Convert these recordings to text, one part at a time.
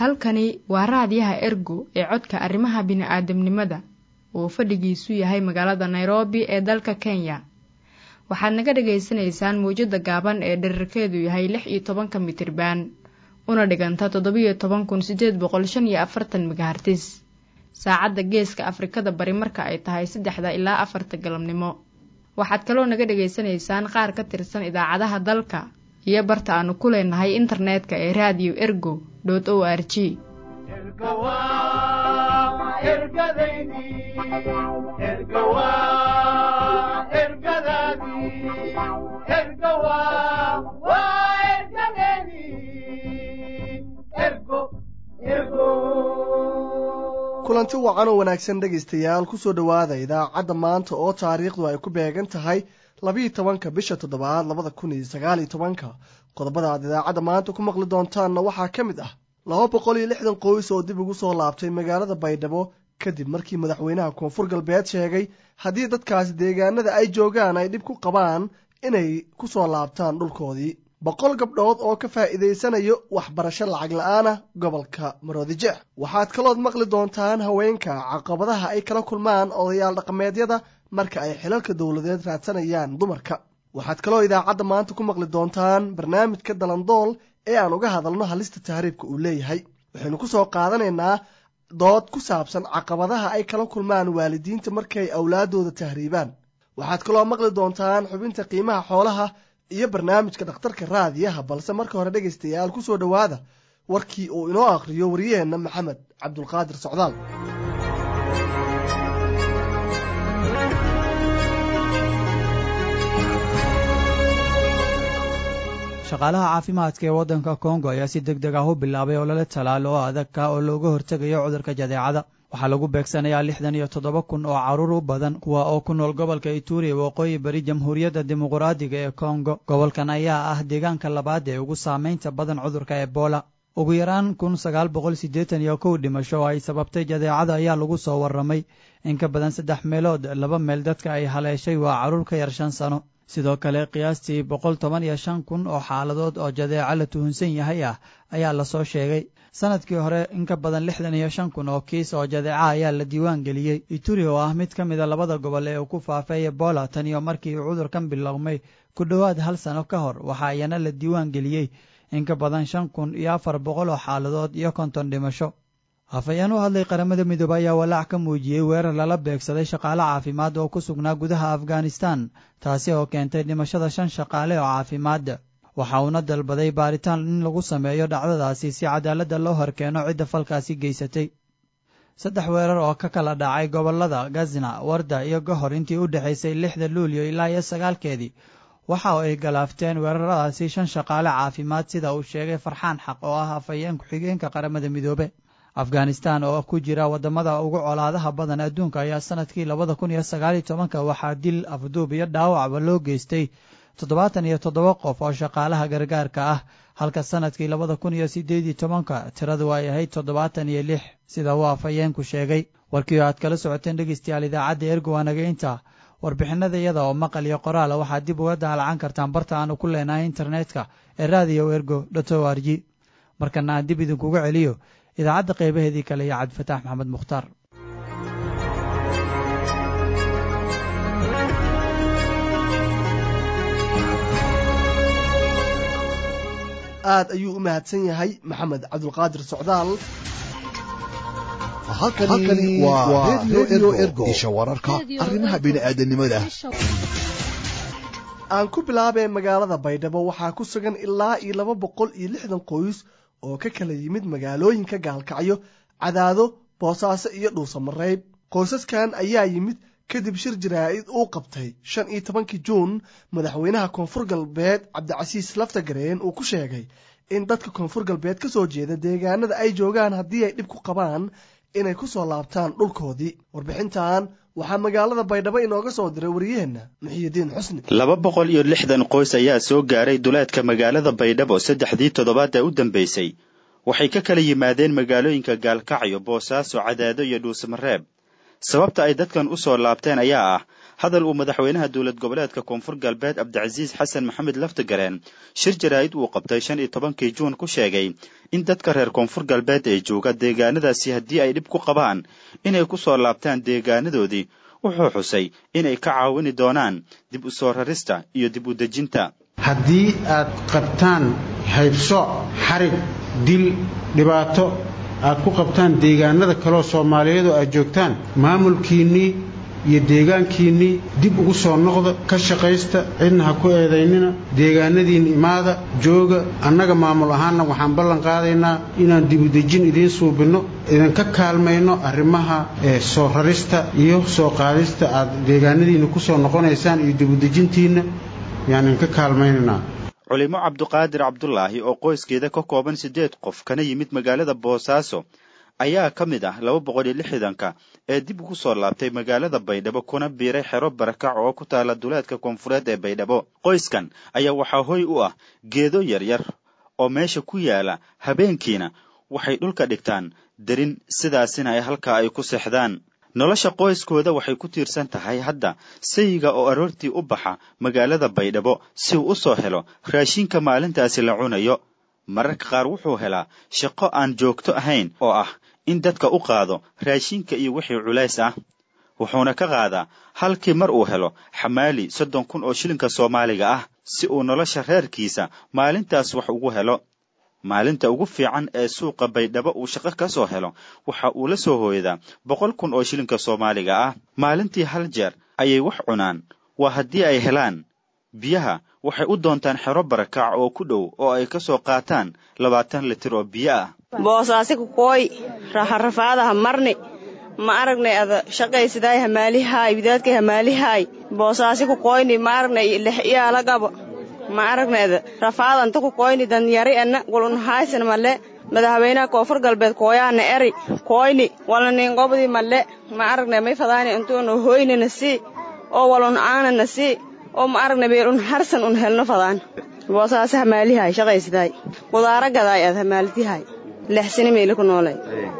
halkani waa raadiyaha ergo ee codka arrimaha bini'aadamnimada oo fadhigiisu yahay magaalada nairobi ee dalka kenya waxaad naga dhagaysanaysaan mawjadda gaaban ee dherarkeedu yahay lix iyo tobanka mitriban una dhiganta toddobiyo toban kun siddeed boqol shan iyo afartan megahartis saacadda geeska afrikada bari marka ay tahay saddexda ilaa afarta galabnimo waxaad kaloo naga dhagaysanaysaan qaar ka tirsan idaacadaha dalka iyo barta aanu ku leenahay internetka ee raadiyo ergo o r g kulanti wacan oo wanaagsan dhegaystayaal kusoo dhowaada idaacadda maanta oo taariikhdu ay ku beegan tahay labiiyo tobanka bisha toddobaad labada kun iyo sagaaliyo tobanka qodobada aad idaacadda maanta ku maqli doontaanna waxaa ka mid ah laba boqol iyo lixdan qoys oo dib ugu soo laabtay magaalada baydhabo kadib markii madaxweynaha koonfur galbeed sheegay haddii dadkaasi deegaanada ay joogaan ay dhib ku qabaan inay ku soo laabtaan dhulkoodii boqol gabdhood oo ka faa'iidaysanayo waxbarasho lacag la-aan ah gobolka maroodijeex waxaad kalood maqli doontaan haweenka caqabadaha ay kala kulmaan odayaal dhaqameedyada marka ay xilalka dowladeed raadsanayaan dumarka waxaad kaloo idaacadda maanta ku maqli doontaan barnaamijka dalandool ee aan uga hadalno halista tahriibka uu leeyahay waxaynu ku soo qaadanaynaa dood ku saabsan caqabadaha ay kala kulmaan waalidiinta markay awlaadooda tahriibaan waxaad kaloo maqli doontaan xubinta qiimaha xoolaha iyo barnaamijka dhakhtarka raadiyaha balse marka hore dhegaystayaal ku soo dhowaada warkii uu inoo akhriyo waryaheenna maxamed cabdulqaadir socdaal shaqaalaha caafimaadka ee waddanka kongo ayaa si deg deg ah u bilaabay olole talaal oo adagka oo looga hortegayo cudurka jadeecada waxaa lagu beegsanayaa lixdan iyo toddoba kun oo carruur u badan kuwa oo ku nool gobolka ituri waqooyi bari jamhuuriyadda dimuquraadiga ee kongo gobolkan ayaa ah deegaanka labaad ee ugu saamaynta badan cudurka ebola ugu yaraan kun sagaal boqol siddeetan iyo kow dhimasho oo ay sababtay jadeecada ayaa lagu soo warramay in ka badan saddex meelood laba meel dadka ay haleeshay waa carruur ka yar shan sano sidoo kale qiyaastii boqol toban iyo shan kun oo xaaladood oo jadeeco la tuhunsan yahay ah ayaa lasoo sheegay sanadkii hore in ka badan lixdan iyo shan kun oo kiis oo jadeeca ayaa la diiwaan geliyey ituri oo ah mid ka mida labada gobol ee uu ku faafay ebola tan iyo markii uu cudurkan bilowmay ku dhowaad hal sano ka hor waxaa iyana la diiwaan geliyey in ka badan shan kun iyo afar boqol oo xaaladood iyo konton dhimasho hafayeen u hadlay qaramada midoobe ayaa walaac ka muujiyey weerar lala beegsaday shaqaale caafimaad oo ku sugnaa gudaha afghanistan taasi oo keentay dhimashada shan shaqaale oo caafimaad waxa uuna dalbaday baaritaan in lagu sameeyo dhacdadaasi si cadaaladda loo horkeeno cidda falkaasi geysatay saddex weerar oo ka kala dhacay gobollada gazna warda iyo gohor intii u dhexaysay lixda luulyo ilaa iyo sagaalkeedii waxa ay galaafteen weeraradaasi shan shaqaale caafimaad sida uu sheegay farxaan xaq oo ah hafayeen ku-xigeenka qaramada midoobe afghanistan oo ku jira waddamada ugu colaadaha badan adduunka ayaa sanadkii labada kun iyo sagaaliyo tobanka waxaa dil afduub iyo dhaawacba loo geystay toddobaatan iyo toddoba qof oo shaqaalaha gargaarka ah halka sanadkii labada kun iyo siddeed iyo tobanka tiradu ay ahayd toddobaatan iyo lix sida uu afhayeenku sheegay warkii aad kala socoteen dhegeystayaal idaacadda ergo waa naga inta warbixinada iyada oo maqal iyo qoraala waxaad dib uga daalacan kartaan barta aanu ku leenahay internetka ee radio ergo dot o r g markana aan dib idinkuga celiyo idaacadda qaybaheedii kale iyo cabdifataax maxamed mukhtaar aad ayuu u mahadsan yahay maxamed cabdulqaadir socdaal halkani waa redio ergo isha wararka arrimaha bini'aadanimada aan ku bilaabee magaalada baydhabo waxaa ku sugan ilaa iyo laba boqol iyo lixdan qoys oo ka kala yimid magaalooyinka gaalkacyo cadaado boosaaso iyo dhuusamareyd qoysaskan ayaa yimid kadib shir jaraa'id uu qabtay shan iyo tobankii juun madaxweynaha koonfur galbeed cabdicasiis laftagareen uu ku sheegay in dadka koonfur galbeed ka soo jeeda deegaanada ay joogaan haddii ay dhib ku qabaan inay ku soo laabtaan dhulkoodii warbixintan waxaa magaalada baydhabo inooga soo diray wariyaheenna muxiyidiin xusni laba boqol iyo lixdan qoys ayaa soo gaaray duleedka magaalada baydhabo saddexdii toddobaad ee u dambaysay waxay ka kala yimaadeen magaalooyinka gaalkacyo boosaaso cadaado iyo dhuusamareeb sababta ay dadkan u soo laabteen ayaa ah hadal uu madaxweynaha dowlad goboleedka koonfur galbeed cabdicasiis xasan maxamed laftigareen shir jaraa'id uu qabtay shan iyo tobankii juun ku sheegay in dadka reer koonfur galbeed ee jooga deegaanadaasi haddii ay dhib ku qabaan inay ku soo laabtaan deegaanadoodii wuxuu xusay inay ka caawini doonaan dib u soo rarista iyo dib u dejinta haddii aad qabtaan haybsooc xarig dil dhibaato aad ku qabtaan deegaanada kaleoo soomaaliyeed oo aad joogtaan maamulkiinnii iyo deegaankiinnii dib ugu soo noqda ka shaqaysta cidna ha ku eedaynina deegaanadiinna imaada jooga annaga maamul ahaanna waxaan ballan qaadaynaa inaan dibudejin idiin suubinno idinka kaalmayno arrimaha soo rarista iyo soo qaadista aad deegaanadiinna ku soo noqonaysaan iyo dibudejintiinna yaan idinka kaalmaynaynaa culimo cabduqaadir cabdulaahi oo qoyskeeda ka kooban siddeed qof kana yimid magaalada boosaaso ayaa ka mid ah laba boqol iyo lixdanka ee dib ugu soo laabtay magaalada baydhabo kuna biiray xero barakac oo ku taala duleedka koonfureed ee baydhabo qoyskan ayaa waxaa hoy u ah geedo yaryar oo meesha ku yaala habeenkiina waxay dhulka dhigtaan darin sidaasina ay halkaa ay ku seexdaan nolosha qoyskooda waxay ku tiirsan tahay hadda sayiga oo aroortii u baxa magaalada baydhabo si uu u soo helo raashinka maalintaasi la cunayo mararka qaar wuxuu helaa shaqo aan joogto ahayn oo ah in dadka u qaado raashinka iyo wixii culays ah wuxuuna ka qaadaa halkii mar uu helo xamaali soddon kun oo shilinka soomaaliga ah si uu nolosha reerkiisa maalintaas wax ugu helo maalinta ugu fiican ee suuqa baydhabo uu shaqo ka soo helo waxa uu la soo hooyadaa boqol kun oo shilinka soomaaliga ah maalintii hal jeer ayay wax cunaan waa haddii ay helaan biyaha waxay u doontaan xero barakac oo ku dhow oo ay ka soo qaataan labaatan litir oo biyo ah boosaasi kukooy raxarafaadaha marni ma aragnay ada shaqaysidaay hamaalihaay widaadkay hamaalihaay boosaasi kukooyni ma aragnay lex iyaala gabo ma aragnayda rafaadanta kukooyni danyari ana gulun haysan male madaxweynaha koonfur galbeed kooyaana eri kooyni walna niingobdi male ma aragnay may fadaani intuuna hoynina sii oo walun aanana sii oo ma aragnay beelun harsan un helno fadaan boosaasi hamaalihaay shaqaysidaay gudaara gadaay ad hamaalitihaay lexsini meeli ku noolay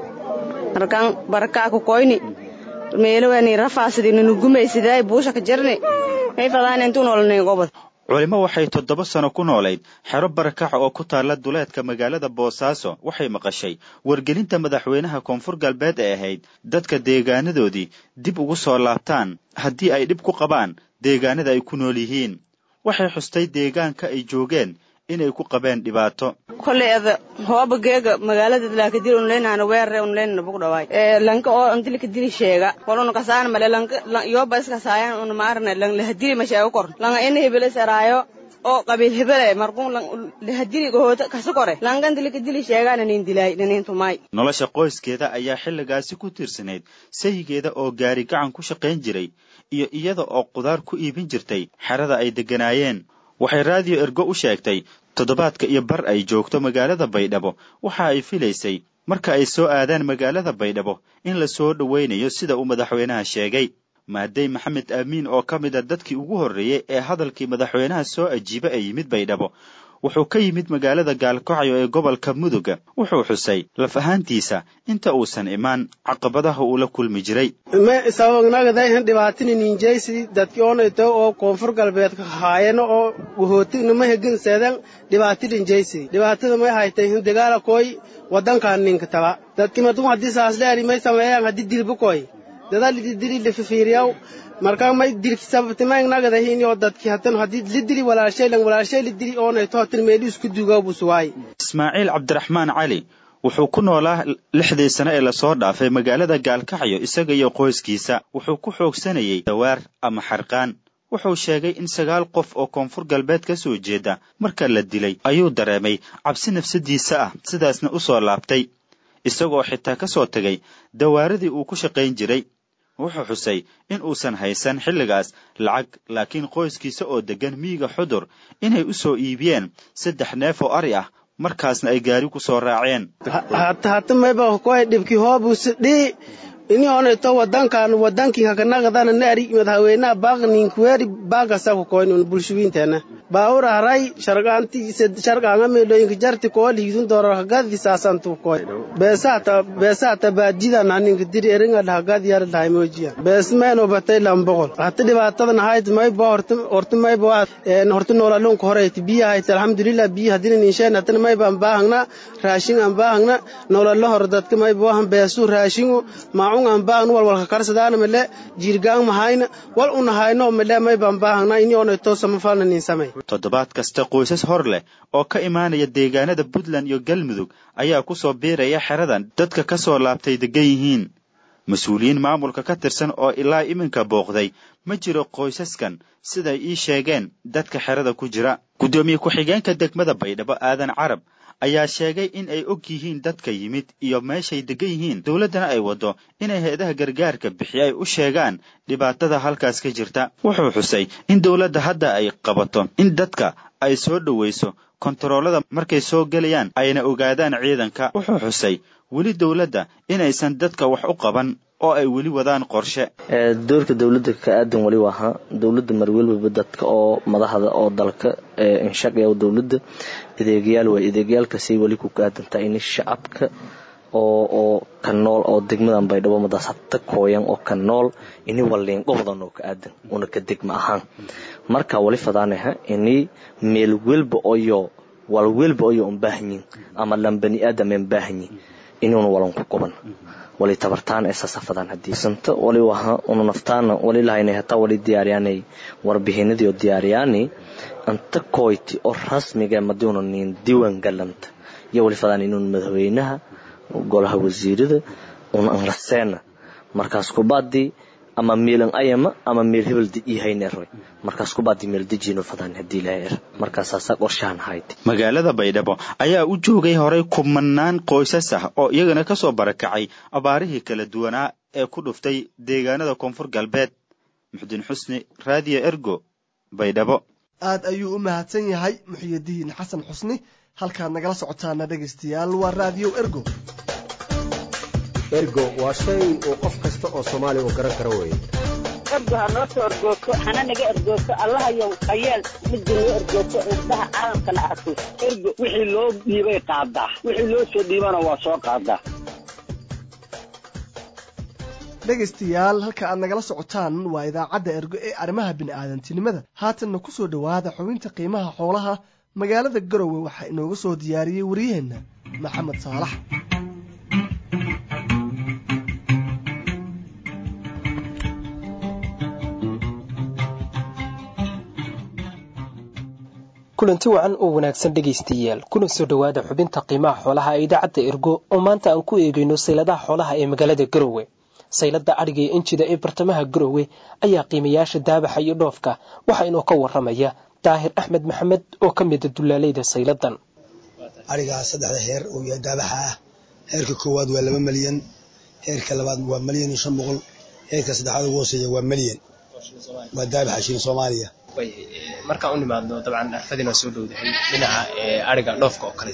markaan barakaa kukoyni meelowani rafaasidi nunugumaysidaay buusha ka jarni may fadaani intuu noolaniingobad culimo waxay toddoba sano ku noolayd xero barakaca oo ku taalla duleedka magaalada boosaaso waxay maqashay wargelinta madaxweynaha koonfur galbeed ee ahayd dadka deegaanadoodii dib ugu soo laabtaan haddii ay dhib ku qabaan deegaanada ay ku nool yihiin waxay xustay deegaanka ay joogeen inay ku qabeen dhibaato kolley ada hooba geega magaalada laakadil unleynahana weerare unleynana bug dhawaay ee lanka oo antilika dili sheega waluna kasaan male lanka yoba iskasaayan una maarna lang lahadili ma sheego kor langa ina hebele saraayo oo qabiil hebele markun lahadili gohoota kasa kore langa antilika dili sheega nanin dilaay nanin tumaay nolosha qoyskeeda ayaa xilligaasi ku tiirsanayd sayigeeda oo gaari gacan ku shaqayn jiray iyo iyada oo qudaar ku iibin jirtay xerada ay degganaayeen waxay raadiyo ergo u sheegtay toddobaadka iyo bar ay joogto magaalada baydhabo waxa ay filaysay marka ay soo aadaan magaalada baydhabo in la soo dhowaynayo sida uu madaxweynaha sheegay maadey maxamed aamiin oo ka mid a dadkii ugu horreeyey ee hadalkii madaxweynaha soo ajiiba ee yimid baydhabo wuxuu ka yimid magaalada gaalkacyo ee gobolka muduga wuxuu xusay laf ahaantiisa inta uusan imaan caqabadaha uu la kulmi jiray sababnagadahan dhibaatini ninjaysi dadki onayto oo koonfur galbeedka haayano oo wahootignama hegin seedan dhibaati dhinjaysi dhibaatada may haytay dagaala koy wadankan ninka taba dadki madun haddii saasleeri may sameeyaan haddii dilba koy dadalidi dili lififiiriyaw marka may dilki sababtimaynagadahin oo dadki hatan haddii lidili walaashaylan walaashay lidili oonayto hatan meeli isku duugaa busuwaay ismaaciil cabdiraxmaan cali wuxuu ku noolaa lixdii sane ee lasoo dhaafay magaalada gaalkacyo isaga iyo qoyskiisa wuxuu ku xoogsanayey dawaar ama xarqaan wuxuu sheegay in sagaal qof oo koonfur galbeed ka soo jeeda marka la dilay ayuu dareemay cabsi nafsadiisa ah sidaasna u soo laabtay isagoo xitaa ka soo tegay dawaaradii uu ku shaqayn jiray wuxuu xusay in uusan haysan xilligaas lacag laakiin qoyskiisa oo deggan miyiga xudur inay u soo iibiyeen saddex neef oo ari ah markaasna ay gaari ku soo raaceen hata mayba koy dhibki hoobus dhii ini onayto wadankan wadankii hakanaqadana naari madaxweynaha baaq ninkuweeri baaqasa ku koynon bulshuwiinteena baawur haray shargaanti shargaanga meelooyinka jarti koo liidun dooro hagadi saasantu koy beesahata beesahata baadida naninka diri eringa dhahagad yar dhahay moojiya beesmeen obatay lambogol hata dhibaatadan hayd mayba horta horta mayba horta noolalunka horeyti biya hayd alxamdulilah biya hadina ninsheen hatana mayba aan baahangna raashin aan baahangna noolalo hor dadka mayba wahan beesu raashingu maacun aan baahangna wal walka karsadaana male jiirgaan mahayna wal unahayno male mayba aan baahangna ini onayto samafalna nin samay toddobaad kasta qoysas hor leh oo ka imaanaya deegaanada puntland iyo galmudug ayaa ku soo biiraya xeradan dadka ka soo laabtay degan yihiin mas-uuliyiin maamulka ka tirsan oo ilaa iminka booqday ma jiro qoysaskan siday ii sheegeen dadka xerada ku jira guddoomiye ku-xigeenka degmada baydhabo aadan carab ayaa sheegay in ay og yihiin dadka yimid iyo meeshay degan yihiin dowladdana ay waddo inay hay-adaha gargaarka bixiya ay u sheegaan dhibaatada halkaas ka jirta wuxuu xusay in dowladda hadda ay qabato in dadka ay soo dhowayso kontaroolada markay soo gelayaan ayna ogaadaan ciidanka wuxuu xusay weli dowladda inaysan dadka wax u qaban oo ay weli wadaan qorshe doorka dowladda ka aadan wali waaha dowladda marwelbaba dadka oo madaxda oo dalka inshaqaya dowladda adeegyaal way adeegyaalkaasay weli ku aadantaa in shacabka oo oo ka nool oo degmadan baydhabo madaas habta kooyan oo ka nool ini waliin qobdan oo ka aadan una ka degma ahaan marka wali fadaanaha ini meel welba oyo wal welba oyo un baahanyin ama lan bani aadam en baahanyin inuuna walan ku qoban wali tabartaan ee sasafadaan haddii santo wali waha una naftaana wali lahaynay hataa wali diyaariyaanay warbixinadii oo diyaariyaani anta koyti oo rasmiga madiuna nin diiwaan galanta iyo wali fadaan inuun madaxweynaha golaha wasiirada una anraseena markaas kubaadii ama meelan ayama ama meel hebel ihayneroy markaas kubaadii meel dejiino fadaan haddii ilahay er markaasaasaa qorshahan ahayd magaalada baydhabo ayaa u joogay horay kumanaan qoysas ah oo iyagana ka soo barakacay abaarihii kala duwanaa ee ku dhuftay deegaanada koonfur galbeed muxdiin xusni raadiyo ergo baydhabo aad ayuu u mahadsan yahay muxiyadiin xasan xusni halkaad nagala socotaana dhegaystayaal waa raadiyo ergo ergo waa shay uu qof kasta oo soomaaliya uu garan karo weeye ergo ha noo soo ergoogto hana naga ergoogto allahayow hayeel midda noo ergoogto indhaha caalamkana arko ergo wixii loo dhiibay qaadaa wixii loo soo dhiibana waa soo qaadaa dhegaystayaal halka aad nagala socotaan waa idaacadda ergo ee arrimaha bini'aadantinimada haatanna ku soo dhowaada xubinta qiimaha xoolaha magaalada garowe waxaa inooga soo diyaariyey waryaheenna maxamed saalax kulanti wacan oo wanaagsan dhegaystayaal kuna soo dhowaada xubinta qiimaha xoolaha ee idaacadda ergo oo maanta aan ku eegayno sayladaha xoolaha ee magaalada garowe saylada adhiga ee injida ee bartamaha garowe ayaa qiimayaasha daabaxa iyo dhoofka waxaa inoo ka waramaya daahir axmed maxamed oo ka mida dulaaleyda sayladan arigaa saddexda heer uu yahay daabaxa ah heerka koowaad waa laba malyan heerka labaad waa malyan iyo shan boqol heerka saddexaad ugu hooseeya waa malyan waa daabaxa shilin soomaaliya markaan u nimaadno dabcan arfadina soo dhowdahay dhinaca ariga dhoofka oo kale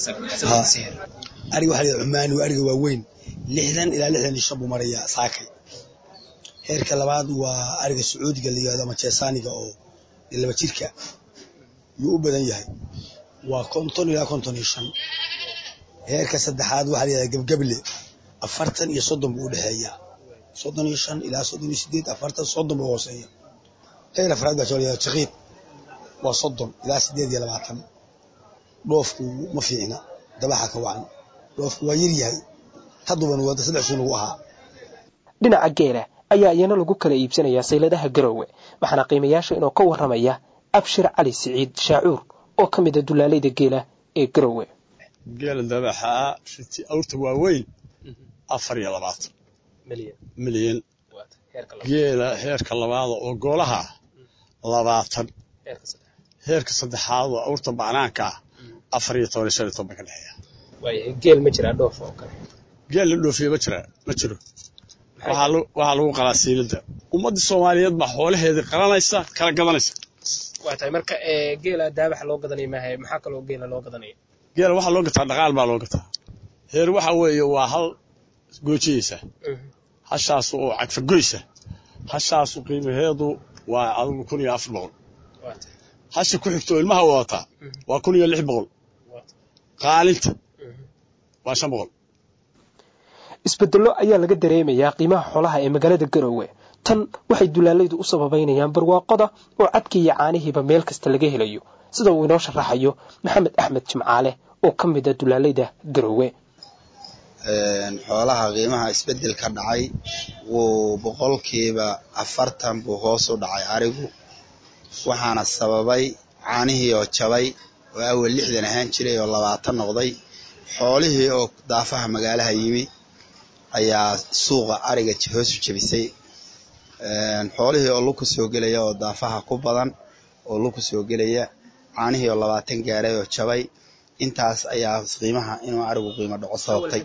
ariga waxaa la cumaani waa ariga waaweyn lixdan ilaa lixdan iyo shan buu marayaa saakay heerka labaad waa ariga sacuudiga la yihahdo ama jeesaaniga oo laba jirka yuu u badan yahay waa konton ilaa konton iyo shan heerka saddexaad waxaa la yihahdaa gebgeble afartan iyo soddon buu u dhexeeyaa soddon iyo shan ilaa soddon iyo sideed afartan soddon buu hooseeya heer afraad baa soo la yihahda jaqiid waa soddon ilaa sideed iyo labaatan dhoofku ma fiicna dabaxa ka wacan dhoofku waa yar yahay hadduban wada saddex sun ugu ahaa dhinaca geela ayaa iyana lagu kala iibsanayaa sayladaha garowe waxaana qiimayaasha inoo ka waramaya abshir cali siciid shaacuur oo ka mida dulaaleyda geela ee garowe geela dabaxaa riti awrta waaweyn afar iyo labaatan milyan geela heerka labaada oo goolaha labaatan heerka saddexaad oo awrta bacnaanka ah afar iyo toban iyo shan iyo toban ka dhexeeya geel ma jiraa dhoof oo kale geel la dhoofiye ma jira ma jiro waxaa lagu qalaa siilada ummadda soomaaliyeed baa xoolaheedii qalanaysa kala gadanaysa waa tahay marka geela daabaxa loo gadanaya maaha maxaa kaloo geela loo gadanaya geela waxaa loo gataa dhaqaal baa loo gataa heer waxa weeye waa hal goojiyeysa hashaasu oo cagfagoysa hashaasu qiimaheedu waa adigu kun iyo afar boqol hasha ku xigto oo ilmaha wadataa waa kun iyo lix boqol qaalinta waa shan boqol isbedello ayaa laga dareemayaa qiimaha xoolaha ee magaalada garowe tan waxay dulaalaydu u sababaynayaan barwaaqoda oo cadkii iyo caanihiiba meel kasta laga helayo sida uu inoo sharaxayo maxamed axmed jimcaale oo ka mid a dulaalayda garowe xoolaha qiimaha isbedel ka dhacay wuu boqolkiiba afartan buu hoos u dhacay arigu waxaana sababay caanihii oo jabay oo awal lixdan ahaan jiray oo labaatan noqday xoolihii oo daafaha magaalaha yimi ayaa suuqa ariga hoos u jebisay xoolihii oo luku soo gelaya oo daafaha ku badan oo luku soo gelaya caanihii oo labaatan gaaray oo jabay intaas ayaa qiimaha inuu arigu qiimo dhaco sababtay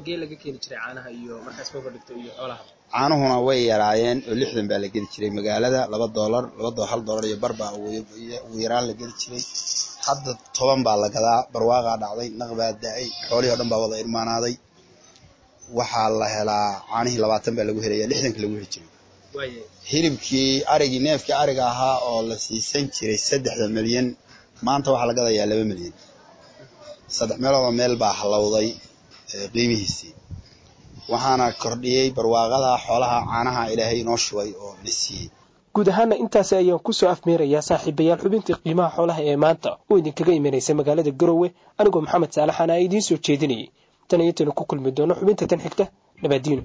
caanuhuna way yaraayeen oo lixdan baa la geli jiray magaalada laba doolar laba hal doolar iyo bar baa ugu yaraan la geli jiray hadda toban baa la gadaa barwaaqaa dhacday naq baa da-ay xoolihii o dhan baa wada irmaanaaday waxaa la helaa caanihii labaatan baa lagu helaya lixdanka lagu heli jiray hilibkii arigii neefkii ariga ahaa oo la siisan jiray saddexda milyan maanta waxaa la gadayaa laba milyan saddex meeloodoo meel baa halowday qiimihiisii waxaana kordhiyey barwaaqada xoolaha caanaha ilaahay inoo shubay oo na siiyey guud ahaana intaasi ayaan kusoo afmeerayaa saaxiibayaal xubintii qiimaha xoolaha ee maanta oo idinkaga imanaysa magaalada garowe anigoo maxamed saalaxana a idiin soo jeedinayay tan iyo intaynu ku kulmi doono xubinta tan xigta nabaadiino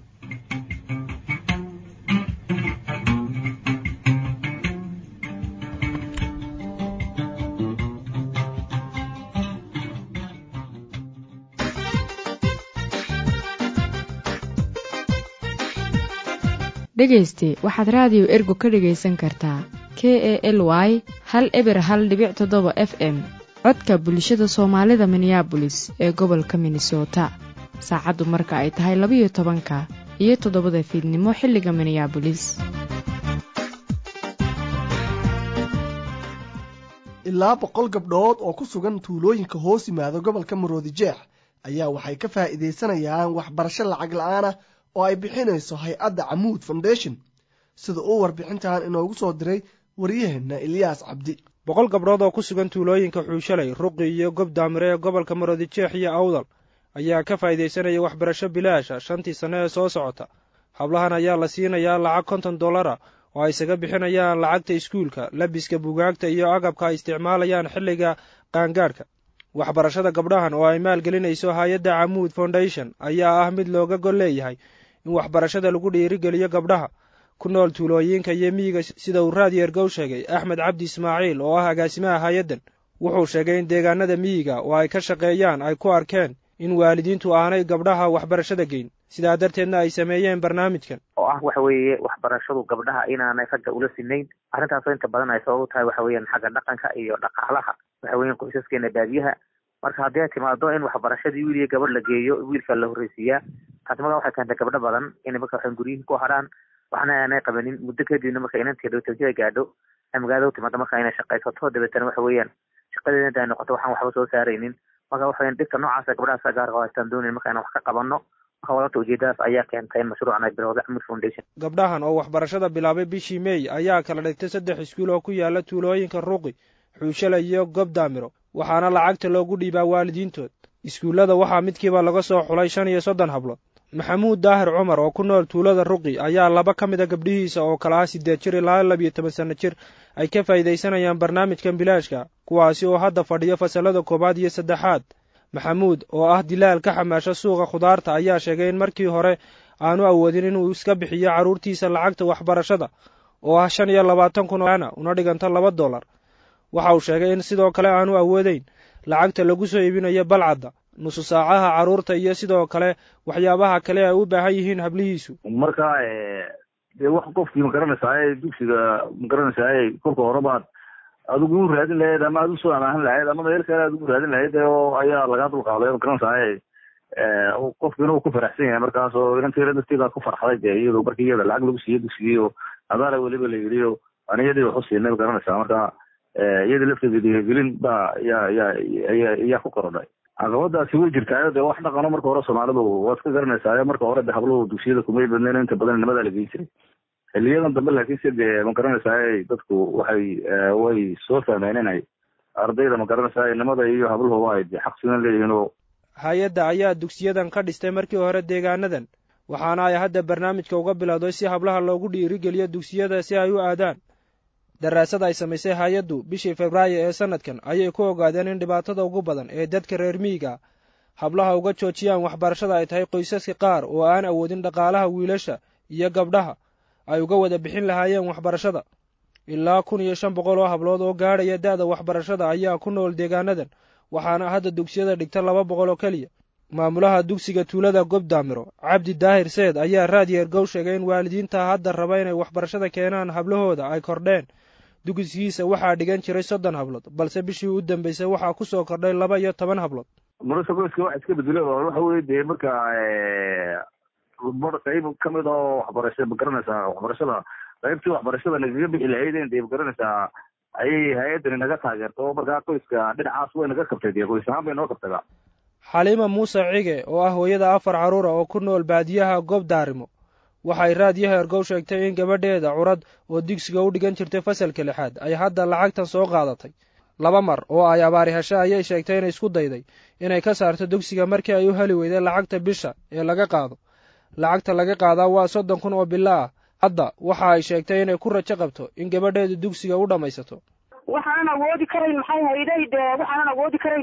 dhegayste waxaad raadiyo ergo ka dhegaysan kartaa k e l y hal eber hal dhibic toddoba f m codka bulshada soomaalida minneabolis ee gobolka minnesota saacaddu marka ay tahay labayo tobanka iyo toddobada fiidnimo xilliga minneabolis ilaa boqol gabdhood oo ku sugan tuulooyinka hoos yimaada gobolka maroodi jeex ayaa waxay ka faa'iidaysanayaan waxbarasho lacag la-aanah oo ay bixinayso hay-adda camuud foundation sida uu warbixintan inoogu soo diray waryaheenna eliyaas cabdi boqol gabdhood oo ku sugan tuulooyinka xuushalay ruqi iyo gob daamire ee gobolka maroodijeex iyo awdal ayaa ka faa'iidaysanaya waxbarasho bilaasha shantii sanno ee soo socota hablahan ayaa la siinayaa lacag konton dollara oo ay isaga bixinayaan lacagta iskuulka labiska bugaagta iyo agabka ay isticmaalayaan xilliga qaangaadhka waxbarashada gabdhahan oo ay maalgelinayso hay-adda camuud foundation ayaa ah mid looga gol leeyahay in waxbarashada lagu dhiirigeliyo gabdhaha ku nool tuulooyinka iyo miyiga sida uu raadiyo ergow sheegay axmed cabdi ismaaciil oo ah agaasimaha hay-addan wuxuu sheegay in deegaanada miyiga oo ay ka shaqeeyaan ay ku arkeen in waalidiintu aanay gabdhaha waxbarashada geyn sidaa darteedna ay sameeyeen barnaamijkan oo ah waxa weeye waxbarashadu gabdhaha inaanay ragga ula sinayn arrintaasoo inta badan ay sabab u tahay waxa weeyaan xagga dhaqanka iyo dhaqaalaha waxa weeyaan qoysaskeena baadiyaha marka haddii ay timaado in waxbarashadii wiil iyo gabadh la geeyo wiilka la horreysiiyaa taasi markaa waxay keentay gabdho badan inay marka waxan guryihin ku hadhaan waxna aanay qabanin muddo kadibna marka inantii dhowtawjada gaadho ay magaalada u timaado marka inay shaqaysato dabeetana waxa weeyaan shaqadeeda inta ay noqoto waxaan waxba soo saaraynin marka waxa weeyaan dhibka noocaasa gabdhahaasa gaarka oo haystaan doonayn marka inaan wax ka qabanno marka walata ujeedadaas ayaa keentay in mashruucan ay bilowday camud foundation gabdhahan oo waxbarashada bilaabay bishii meey ayaa kala dhigtay saddex iskuul oo ku yaala tuulooyinka ruqi xuushale iyo gob daamiro waxaana lacagta loogu dhiibaa waalidiintood iskuullada waxaa midkiiba laga soo xulay shan iyo soddon hablood maxamuud daahir cumar oo ku nool tuulada ruqi ayaa laba ka mid a gabdhihiisa oo kala ah siddeed jir ilaa labiyo toban sanno jir ay ka faa'iidaysanayaan barnaamijkan bilaashka kuwaasi oo hadda fadhiyo fasallada koowaad iyo saddexaad maxamuud oo ah dilaal ka xamaasha suuqa khudaarta ayaa sheegay in markii hore aanu awoodin inuu iska bixiyo carruurtiisa lacagta waxbarashada oo ah shan iyo labaatan kun ana una dhiganta laba dollar waxa uu sheegay in sidoo kale aanu awoodeyn lacagta lagu soo iibinayo balcadda nusu saacaha carruurta iyo sidoo kale waxyaabaha kale ay u baahan yihiin hablihiisu marka dee wax qofkii ma garanaysaa dugsiga ma garanaysaa kolka hore baad adigu u raadin lahayd ama aad usoo amaahan lahayd ama meel kale aad ugu raadin lahayd oo ayaa lagaa dulqaaday ma garanaysaa qofkiina uu ku faraxsan yahay markaas oo inanteeda darteeda ku farxday dee iyado markii iyada lacag lagu siiyey dugsigii oo adaala weliba la yidhi oo aniyadii waxu siinay ma garanaysaa marka iyada lafteeda dhiirigelin baa yaa yaa yaa yaa ku korodhay caqabadaasi way jirtaa dee wax dhaqano marka hore soomaalidu waa iska garanaysaa marka hore de habluhu dugsiyada kumay badnayn inta badan nimadaa la geyn jiray xiliyadan dambe laakiinse dee ma garanaysaa dadku waxay way soo fahmeen inay ardayda ma garanaysaa nimada iyo habluhu ay xaq sidan leeyihiin oo hay-adda ayaa dugsiyadan ka dhistay markii hore deegaanadan waxaana ay hadda barnaamijka uga bilowday si hablaha loogu dhiirigeliyo dugsiyada si ay u aadaan daraasad ay samaysay hay-addu bishii febraayo ee sannadkan ayay ku ogaadeen in dhibaatada ugu badan ee dadka reer miyiga hablaha uga joojiyaan waxbarashada ay tahay qoysaska qaar oo aan awoodin dhaqaalaha wiilasha iyo gabdhaha ay uga wada bixin lahaayeen waxbarashada ilaa kun iyo shan boqol oo hablood oo gaadhaya da'da waxbarashada ayaa ku nool deegaanadan waxaana hadda dugsiyada dhigta laba boqol oo keliya maamulaha dugsiga tuulada gobdaamiro cabdi daahir seed ayaa raadiyo ergow sheegay in waalidiinta hadda raba inay waxbarashada keenaan hablahooda ay kordheen dugsigiisa waxaa dhigan jiray soddon hablood balse bishii u dambeysay waxaa ku soo kordhay laba iyo toban hablood nolosha qoyska waxa iska bedelo waxa weye dee marka qayb kamid oo waxbarasha ma garanaysaa waxbarashada qaybtii waxbarashada nagaga bixi lahaydeen dee ma garanaysaa ayay hay-addani naga taageerta oo markaa qoyska dhinacaas way naga kabtay dee qoys ahaan bay noo kabtayba xaliima muuse cige oo ah hooyada afar carruura oo ku nool baadiyaha goob daarimo waxay raadiyaha ergow sheegtay in gabadheeda curad oo digsiga u dhigan jirtay fasalka lixaad ay hadda lacagtan soo qaadatay laba mar oo ay abaari heshe ayay sheegtay inay isku dayday inay ka saarto dugsiga markii ay u heli weyday lacagta bisha ee laga qaado lacagta laga qaadaa waa soddon kun oo bilo ah hadda waxa ay sheegtay inay ku rajo qabto in gabadheedu dugsiga u dhammaysato waxaanan awoodi karayn maxay hayday dee waxaanan awoodi karayn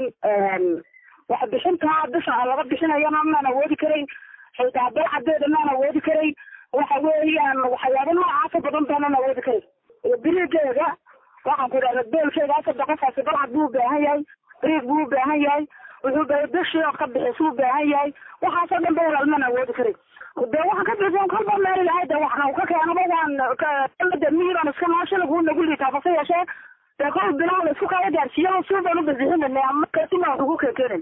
wax bixintaa bisha laga bixinayana maan awoodi karayn xitaa dalcadeeda maan awoodi karayn waxa weeyaan waxyaaba noocaasa badan baanan awoodi karayn birigeeda waxaan ku idhahda beelkeeda afar qofaasi balcad buu u baahan yahay biriig buu u baahan yahay wuxuu baa bishii oo ka bixisuu u baahan yahay waxaasoo dhan ba walaal maan awoodi karayn de waxaan ka bixin kolba meel ilahay de waxna ka keenaba waan de mihiran iska noosha lagu nagu liitaa base yeeshee dee kol bilaha la isku kala gaarsiiyo si baan u bixinayna ama kasima wax ugu keenkeenayn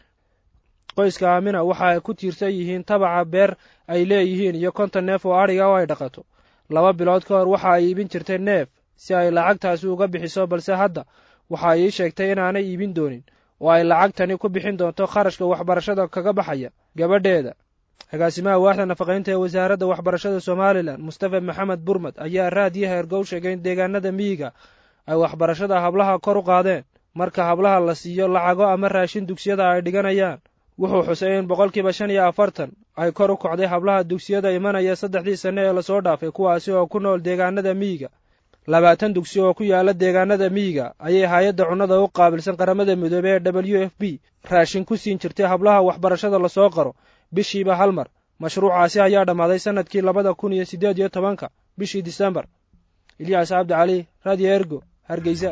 qoyska aamina waxa ay ku tiirsan yihiin tabaca beer ay leeyihiin iyo konton neef oo adhiga oo ay dhaqato laba bilood ka hor waxa ay iibin jirtay neef si ay lacagtaasi uga bixiso balse hadda waxa ay ii sheegtay inaanay iibin doonin oo ay lacagtani ku bixin doonto kharashka waxbarashada kaga baxaya gabadheeda agaasimaha waaxda nafaqaynta ee wasaaradda waxbarashada somalilan mustafa maxamed burmad ayaa raadiyaha ergow sheegay in deegaanada miyiga ay waxbarashada hablaha kor u qaadeen marka hablaha la siiyo lacago ama raashin dugsiyada ay dhiganayaan wuxuu xusay in boqolkiiba shan iyo afartan ay kor u kocday hablaha dugsiyada imanaya saddexdii sanne ee lasoo dhaafay kuwaasi oo ku nool deegaanada miyiga labaatan dugsi oo ku yaala deegaanada miyiga ayay hay-adda cunnada u qaabilsan qaramada midoobey ee w f b raashin ku siin jirtay hablaha waxbarashada lasoo qaro bishiiba hal mar mashruucaasi ayaa dhammaaday sannadkii labada kun iyo siddeed iyo tobanka bishii disembar ilyaas cabdi cali radio ergo hargeysa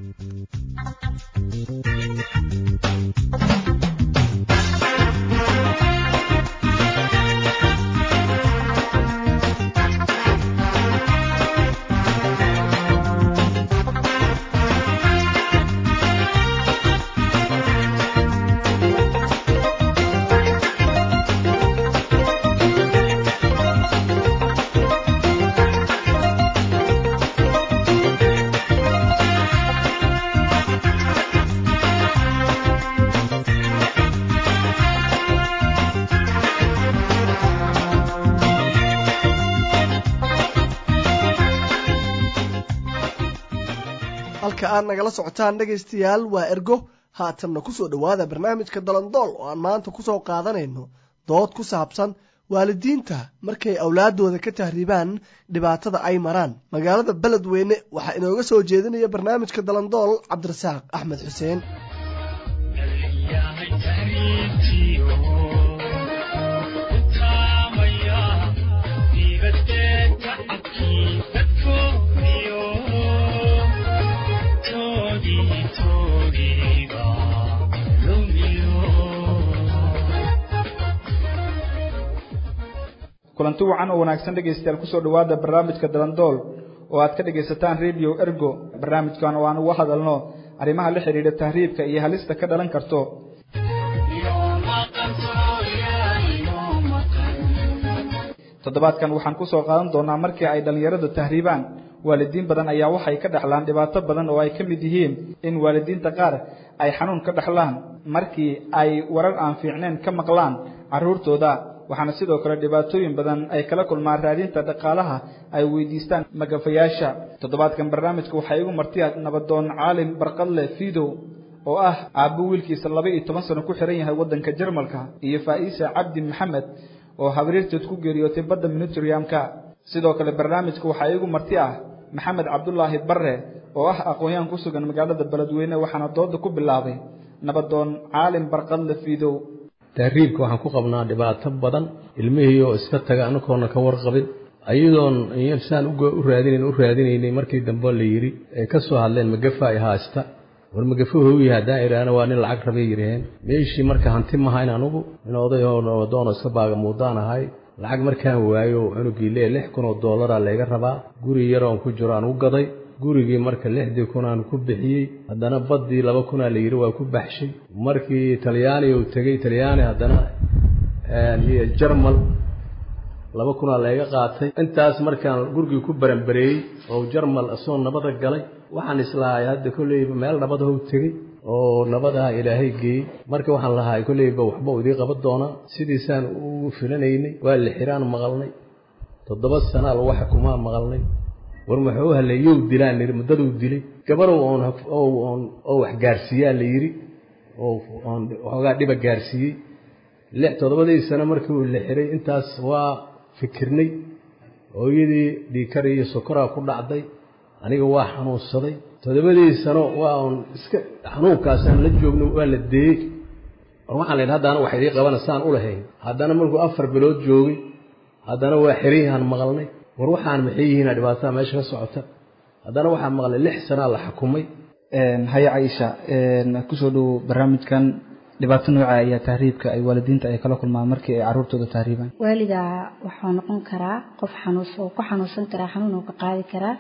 halka aad nagala socotaan dhegaystayaal waa ergo haatanna kusoo dhowaada barnaamijka dalandool oo aan maanta kusoo qaadanayno dood ku saabsan waalidiinta markay awlaadooda ka tahriibaan dhibaatada ay maraan magaalada beledweyne waxaa inooga soo jeedinaya barnaamijka dalandool cabdirasaaq axmed xuseen kulanti wacan oo wanaagsan dhegaystayaal kusoo dhowaada barnaamijka dalandool oo aad ka dhegaysataan radio ergo barnaamijkan oo aan uga hadalno arrimaha la xidhiidha tahriibka iyo halista ka dhalan karto toddobaadkan waxaan kusoo qaadan doonaa markii ay dhallinyaradu tahriibaan waalidiin badan ayaa waxay ka dhexlaan dhibaato badan oo ay ka mid yihiin in waalidiinta qaar ay xanuun ka dhexlaan markii ay warar aan fiicnayn ka maqlaan carruurtooda waxaana sidoo kale dhibaatooyin badan ay kala kulmaan raadinta dhaqaalaha ay weydiistaan magafayaasha toddobaadkan barnaamijka waxaa igu martiya nabadoon caalim barqadle fidow oo ah aabbo wiilkiisa laba iyo toban sano ku xiran yahay waddanka jarmalka iyo faa'iisa cabdi maxamed oo habriirteed ku geeriyootay badda minutriamka sidoo kale barnaamijka waxaa iigu marti ah maxamed cabdulaahi barre oo ah aqoon-yahan ku sugan magaalada beledweyne waxaana dooda ku bilaabay nabadoon caalim barqadle fidow tahriibka waxaan ku qabnaa dhibaato badan ilmihii oo iska taga anagoona ka warqabin ayadoon saan u raadinayn u raadinaynay markii dambe la yidhi ay ka soo hadleen magafa ay haasta war magafa hooyi haddaan idhaahna waa nin lacag rabay yidhaheen meeshii marka hanti mahayn anugu nin oday oo nabadoonoo iska baaga muudaan ahay lacag markaan waayo cunugii lee lix kun oo dollaraa layga rabaa guri yaroon ku jiro aan u gaday gurigii marka lixdii kun aan ku bixiyey haddana baddii laba kunaa la yidhi waa ku baxshay markii talyaani uu tegey talyaani haddana iyo jarmal laba kunaa layga qaatay intaas markaan gurigii ku baranbareeyey oo jarmal isagoo nabada galay waxaan islahay hadda kolleyba meel nabadahu tegey oo nabadaha ilaahay geeyey marka waxaan lahay kolleyba waxba idii qaban doonaa sidiisaan u filanaynay waa la xiraan maqalnay toddoba sanaa lagu xukumaa maqalnay war muxuu haleeyow dilaan niri muddaduu dilay gabarow oon oo wax gaarsiiyaa la yidhi oo oon waxoogaa dhiba gaarsiiyey lix toddobadii sano markii uu la xiray intaas waa fikirnay hooyadii dhiikari iyo sokoraa ku dhacday aniga waa xanuunsaday toddobadii sano waa un iska xanuunkaasaan la joogno waa la deeyey war waxaan laydhi haddana wax idii qabana saan u lahayn haddana markuu afar bilood joogay haddana waa xirayhaan maqalnay war waxaan maxay yihiina dhibaatada meesha ka socota haddana waxaan maqlay lix sanaa la xukumay haya caisha kusoo dhowo barnaamijkan dhibaato nooca ayaa tahriibka ay waalidiinta ay kala kulmaan markii ay carruurtooda tahriibaan waaliga wuxuu noqon karaa qof xanuus oo ku xanuunsan karaa xanuun oo ka qaadi karaa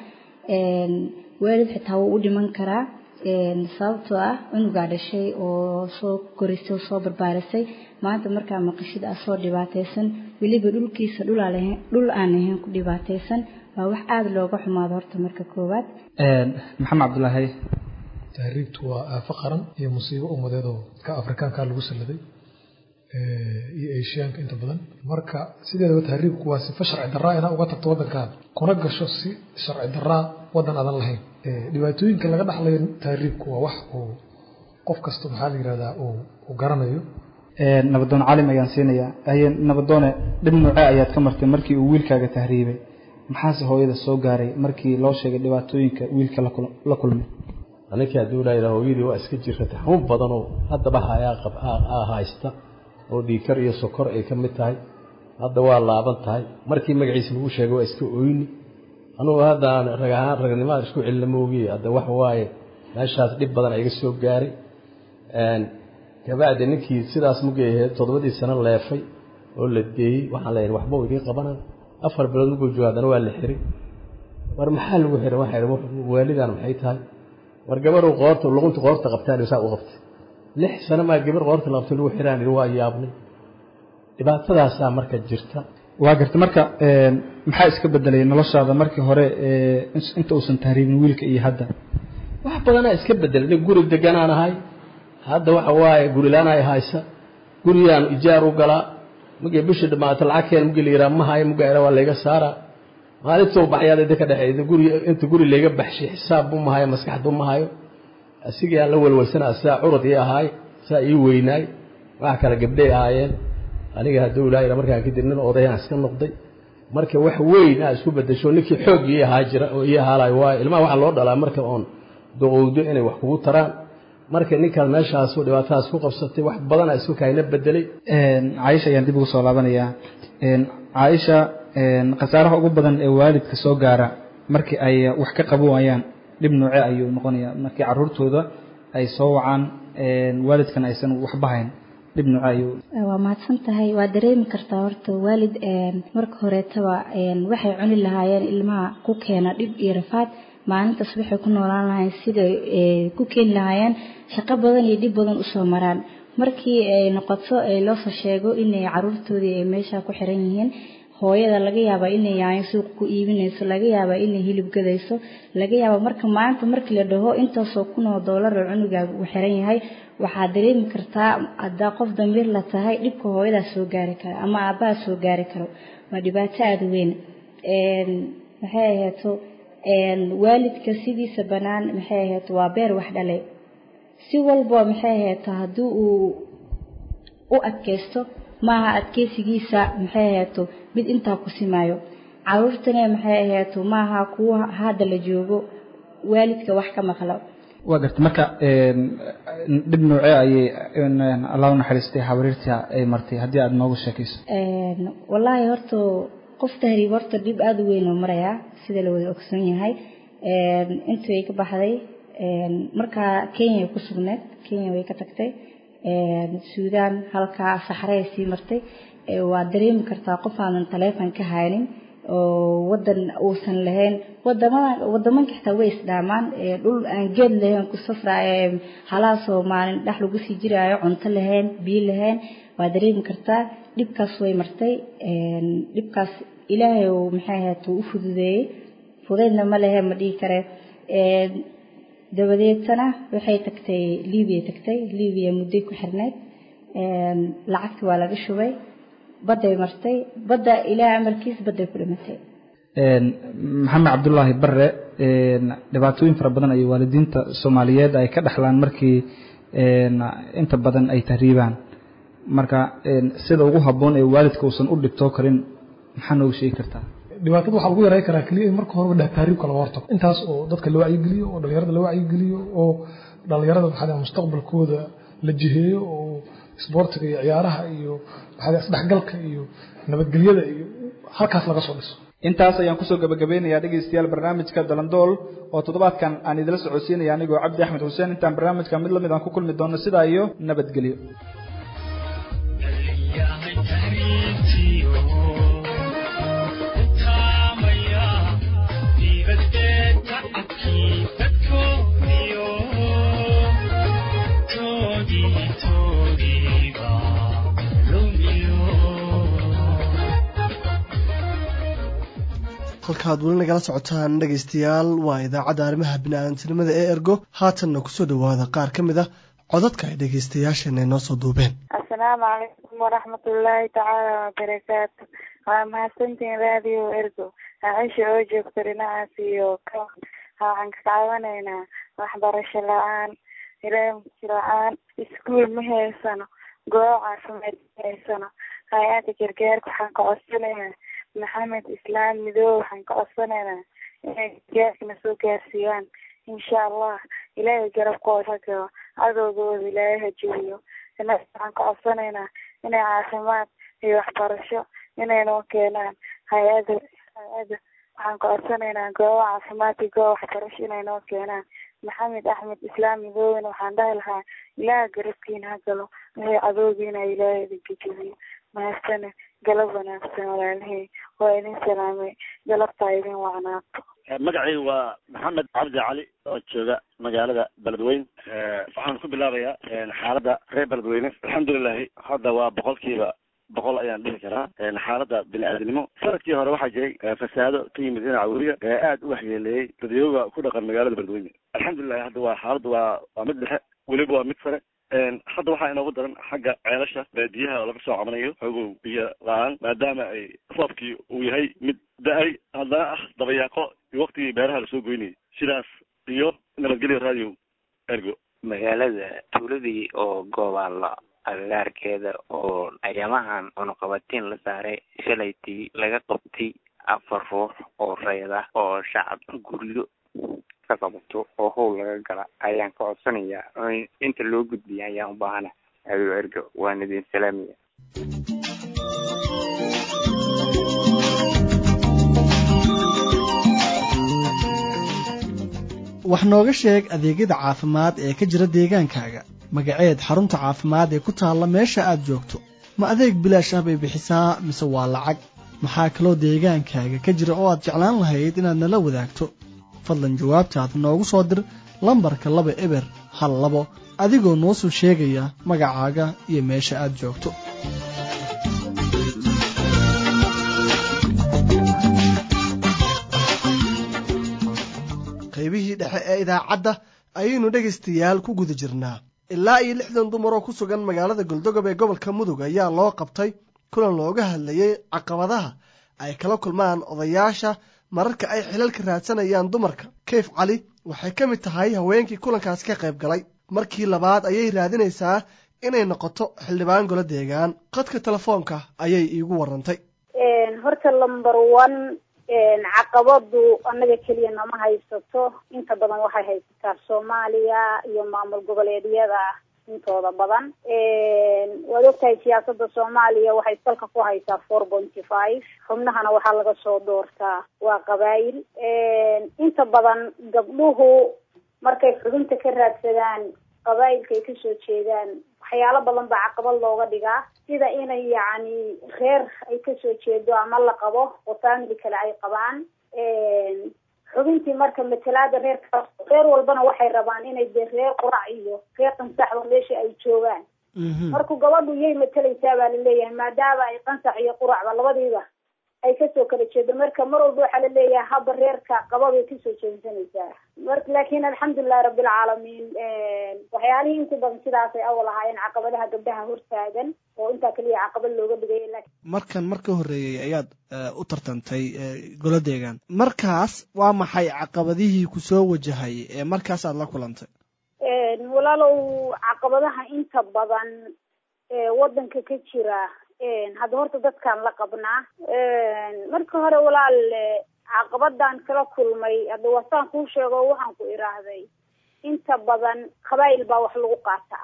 waalid xitaa wuu u dhiman karaa sababtoo ah cunugaa dhashay oo soo korisay oo soo barbaarisay maanta markaa maqashid ah soo dhibaataysan weliba dhulkiisa dhul aan ahayn ku dhibaataysan waa wax aada looga xumaado horta marka koowaad maxamed cabdulaahi tahriibtu waa aafo qaran iyo musiibo ummadeed oo ka afrikaanka lagu salladay iyo eeshiyaanka inta badan marka sideedaba tahriibku waa sifa sharci darraa inaa uga tagto waddankaada kuna gasho si sharci darraa waddan aadan lahayn dhibaatooyinka laga dhaxlayo tahriibku waa wax uu qof kasta maxaa la yidhahdaa uu garanayo nabadoon calim ayaan siinayaa haye nabadoone dhib noocee ayaad ka martay markii uu wiilkaaga tahriibay maxaase hooyada soo gaaray markii loo sheegay dhibaatooyinka wiilka la kulmay aninkii hadduu laayidhaa hooyadii waa iska jirratay xanuun badan oo haddaba hayaa haysta oo dhiikar iyo sokor ay ka mid tahay hadda waa laaban tahay markii magaciisa lagu sheegay waa iska oyni anugu haddaan rag ahaan ragnimada isku celina moogiye hadda wax waaye meeshaas dhib badan iga soo gaaray kabacdi ninkii sidaas mugay ahayd toddobadii sano leefay oo la deeyey waxaan leeyahay waxba idiin qabana afar bilood muguu jooga haddana waa la xiray war maxaa lagu xiray waxaa idhi waalidan maxay tahay war gabaruu qoorta luqunta qoorta qabtaan saa u qabtay lix sano maa gabar qoorta la qabtay lagu xiraan idhi waa yaabnay dhibaatadaasaa marka jirta waa garta marka maxaa iska bedelay noloshaada markii hore inta uusan tahriibin wiilka iyo hadda wax badanaa iska bedelay nin guri deganaan ahay hadda waxa waaye gurilaan ay haysa guriyaan ijaar u galaa mugay bishii dhamaata lacag keen mugi la yiraa ma hayo mugaera waa layga saaraa maalintuu baxyaad idinka dhexeeyda guri inta guri layga baxshay xisaab bu ma hayo maskax bu ma hayo asigii aan la walwalsanaa saa curad ii ahaay saa ii weynaay wax kale gabdhay ahaayeen aniga hadduu ilaahayna markaan kadib nin odayaan iska noqday marka wax weyn aa isku bedesho ninkii xoog ii ahaa jira oo ii ahaalayo waayo ilmaha waxaa loo dhalaa marka oon doqowdo inay wax kugu taraan marka ninkaan meeshaasu dhibaatadaas ku qabsatay wax badanaa isku kaayna bedelay caaisha ayaan dib ugu soo laabanayaa caaisha khasaaraha ugu badan ee waalidka soo gaara markii ay wax ka qaban waayaan dhib nooce ayuu noqonayaa markii caruurtooda ay soo wacaan waalidkan aysan waxba hayn dhib nooce ayuu waa mahadsan tahay waa dareemi kartaa horta waalid marka horeetaba waxay cuni lahaayeen ilmaha ku keena dhib iyo rafaad maalintaas waxay ku noolaan lahayn siday ku keeni lahaayeen shaqo badan iyo dhib badan usoo maraan markii ay noqoto loosoo sheego inay caruurtoodii ay meesha ku xiran yihiin hooyada laga yaabaa inay yaanyo suuq ku iibinayso laga yaabaa inay hilib gadayso laga yaabaa marka maanta markii la dhaho intaasoo kun oo doolar oo cunugaaga uu xiran yahay waxaad dareemi kartaa haddaa qof damiir la tahay dhibka hooyadaas soo gaari kara ama aabbaha soo gaari karo waa dhibaato aada u weyn maxay ahayto waalidka sidiisa bannaan maxay ahayto waa beer wax dhalay si walba maxay ahayto haddii uu u adkaysto maaha adkeysigiisa maxay ahayto mid intaa ku simaayo caruurtana maxay ahayto maaha kuwa hadda la joogo waalidka wax ka maqlo waa garta marka dhib noocee ayay allah u naxariistay habriirta ay martay haddii aada noogu sheekayso wallaahi horta qof tahriib horta dhib aada u weyn oo marayaa sida la wada ogsoon yahay intii way ka baxday markaa kenya ay ku sugneed kenya way ka tagtay suudaan halkaa saxray sii martay waa dareemi kartaa qof aanan taleefon ka haynin oo wadan uusan lahayn wadamada wadamanka xitaa way isdhaamaan dhul aan geed lahayn ku safraayo halaasoo maalin dhex lagu sii jiraayo cunto lahayn biyo lahayn waa dareemi kartaa dhibkaas way martay dhibkaas ilaahay uu maxay ahayd uu u fududeeyey fudeydna ma lehe ma dhihi kare dabadeetana waxay tagtay libiya tagtay libiya mudday ku xirnayd lacagti waa laga shubay badday martay badda ilaa amarkiis badday ku dhimatay maxamed cabdulaahi bare dhibaatooyin fara badan ayay waalidiinta soomaaliyeed ay ka dhaxlaan markii inta badan ay tahriibaan marka sida ugu habboon ee waalidka uusan u dhibtoo karin maxaa nooga sheegi kartaa dhibaatada waxaa lagu yareyn karaa keliya in marka horeba dheh tahriibka laga hortago intaas oo dadka la wacyigeliyo oo dhalinyarada la wacyigeliyo oo dhalinyarada maxaa mustaqbalkooda la jiheeyo oo isboortiga iyo ciyaaraha iyo maxaa isdhexgalka iyo nabadgelyada iyo halkaas laga soo dhiso intaas ayaan kusoo gabagabeynayaa dhegaystayaal barnaamijka dalandool oo toddobaadkan aan idila socodsiinaya anigoo cabdi axmed xuseen intaan barnaamijka mid lamid aan ku kulmi doono sidaa iyo nabadgelyo halkaad weli nagala socotaan dhegaystayaal waa idaacadda arrimaha bini-aadantinimada ee ergo haatanna kusoo dhowaada qaar ka mid ah codadka ay dhegaystayaasheenay noo soo duubeen assalaamu calaykum waraxmatullaahi tacaala wabarakaatu waa mahadsantiin raadiyo ergo acisha oo joogta dhinacaas iyo ka waxaan ka caawinaynaa waxbarasho la-aan ilaamki la-aan iskuul ma haysano goob caafimaad ma haysano hay-adda gargaarka waxaan ka codsanaynaa maxamed islaam midoobe waxaan ka codsanaynaa inay gargaarkana soo gaarsiiyaan insha allah ilaahay garabkooda ha galo cadowgooda ilaahay ha jebiyo innaga waxaan ka codsanaynaa inay caafimaad iyo waxbarasho inay noo keenaan hay-ada hay-ada waxaan ka codsanaynaa goobo caafimaad iyo goobo waxbarasho inay noo keenaan maxamed axmed islaam midoobena waxaan dhahi lahaa ilaaha garabkiina ha galo wixii cadowgiina ilaahay idinka jebiyo mahadsane galab wanaagsan walaalahey waa idin salaamay galabtaa idin wacnaato magacaygu waa maxamed cabdi cali oo jooga magaalada beledweyne waxaan ku bilaabayaa xaaladda reer beledweyne alxamdulilahi hadda waa boqolkiiba boqol ayaan dhihi karaa xaaladda bini-aadamnimo sanadkii hore waxaa jiray fasaado ka yimid dhinaca weriga ee aada u waxyeeleeyey dadyooga ku dhaqan magaalada beledweyne alxamdulilahi hadda waa xaaladdu waa waa mid dhexe weliba waa mid sare hadda waxaa inoogu daran xagga ceelasha baadiyaha oo laga soo cabanayo xogow biyo la-aan maadaama ay roobkii uu yahay mid da-ay haddana ah dabayaaqo iyo waktigii beeraha lasoo goynayay sidaas iyo nabadgelyo radio ergo magaalada tuuladii oo goobaalo agagaarkeeda oo ayamahan cunuqabatiin la saaray shalaytii laga qabtay afar ruux oo reed ah oo shacab guryo ka qabato oo howl laga gala ayaan ka codsanayaa inta loo gudbiya ayaan u baahana ayo ergo waan idin salaamaya wax nooga sheeg adeegyada caafimaad ee ka jira deegaankaaga magaceed xarunta caafimaad ee ku taalla meesha aad joogto ma adeeg bilaash ah bay bixisaa mise waa lacag maxaa kaloo deegaankaaga ka jira oo aad jeclaan lahayd inaad nala wadaagto fadlan jawaabtaad noogu soo dir lambarka laba eber hal labo adigoo noo soo sheegaya magacaaga iyo meesha aad joogto qaybihii dhexe ee idaacadda ayaynu dhegaystayaal ku guda jirnaa ilaa iyo lixdan dumar oo ku sugan magaalada goldogob ee gobolka mudug ayaa loo qabtay kulan looga hadlayay caqabadaha ay kala kulmaan odayaasha mararka ay xilalka raadsanayaan dumarka kayf cali waxay ka mid tahay haweenkii kulankaasi ka qayb galay markii labaad ayay raadinaysaa inay noqoto xildhibaan golo deegaan qadka telefoonka ayay iigu warantay horta lumber one caqabadu annaga keliya nama haysato inta badan waxay haysataa soomaaliya iyo maamul goboleedyada intooda badan waad ogtahay siyaasada soomaaliya waxay salka ku haysaa four pointy five xubnahana waxaa laga soo doortaa waa qabaayil inta badan gabdhuhu markay xubinta ka raadsadaan qabaayilka ay kasoo jeedaan waxyaalo badan baa caqabad looga dhigaa sida inay yacni reer ay kasoo jeedo ama la qabo oo family kale ay qabaan xubintii marka matalaada reerka reer walbana waxay rabaan inay de reer qurac iyo reer qansaxba meesha ay joogaan marku gabadhu yay matalaysaa baa laleeyahay maadaama ay qansax iyo quracba labadiiba ay kasoo kala jeedo marka mar walba waxaa laleeyahay haba reerka qababay kasoo jeedsanaysaa mar laakin alxamdulilahi rabbilcaalamiin waxyaalihii inta badan sidaasay awal ahaayeen caqabadaha gabdhaha hortaagan oo intaa keliya caqabad looga dhigay markan marka horreeyey ayaad u tartantay golo deegaan markaas waa maxay caqabadihii kusoo wajahay ee markaas aad la kulantay walaalow caqabadaha inta badan waddanka ka jira hadda horta dadkaan la qabnaa marka hore walaal caqabadan kala kulmay hadda wasaan kuu sheego waxaan ku idhaahday inta badan qabaayil baa wax lagu qaataa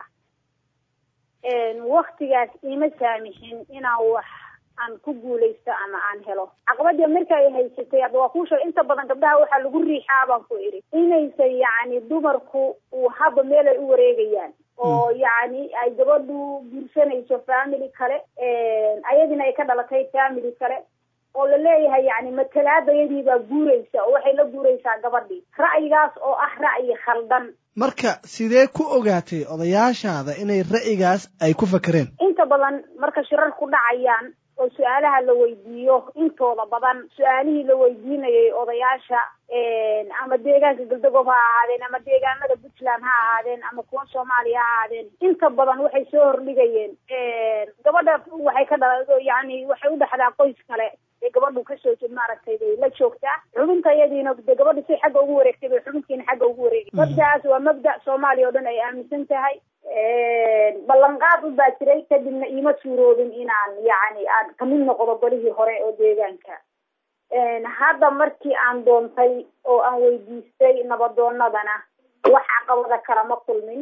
waktigaas ima saamixin inaan wax aan ku guulaysto ama aan helo caqabadii marka ay haysatay hadda waa kuu sheegay inta badan gabdhaha waxaa lagu riixaa baan ku idhi inaysan yacni dumarku uu haba meel ay u wareegayaan oo yacni ay gabadhu guursanayso family kale ayadina ay ka dhalatay family kale oo laleeyahay yani matalaadayadii baa guuraysa oo waxay la guuraysaa gabadhii ra'yigaas oo ah ra'yi khaldan marka sidee ku ogaatay odayaashaada inay ra'yigaas ay ku fakereen inta badan marka shirar ku dhacayaan oo su-aalaha la weydiiyo intooda badan su-aalihii la weydiinayay odayaasha ama deegaanka galdagob ha ahaadeen ama deegaanada puntland ha ahaadeen ama kuwa soomaaliya ha ahaadeen inta badan waxay soo hordhigayeen gabadha waxay ka dhala yani waxay u dhexdaa qoys kale ee gabadhu kasoo jeed maaragtay bay la joogtaa xubinta iyadiina de gabadha si xagga ugu wareegtay bay xubintiina xagga ugu wareegay mabdacaas waa mabda soomaaliya oo dhan ay aaminsan tahay ballanqaad u baa jiray kadibna iima suuroobin inaan yacni aan kamid noqdo golihii hore oo deegaanka hadda markii aan doontay oo aan weydiistay nabadoonadana wax caqabada kalama kulmin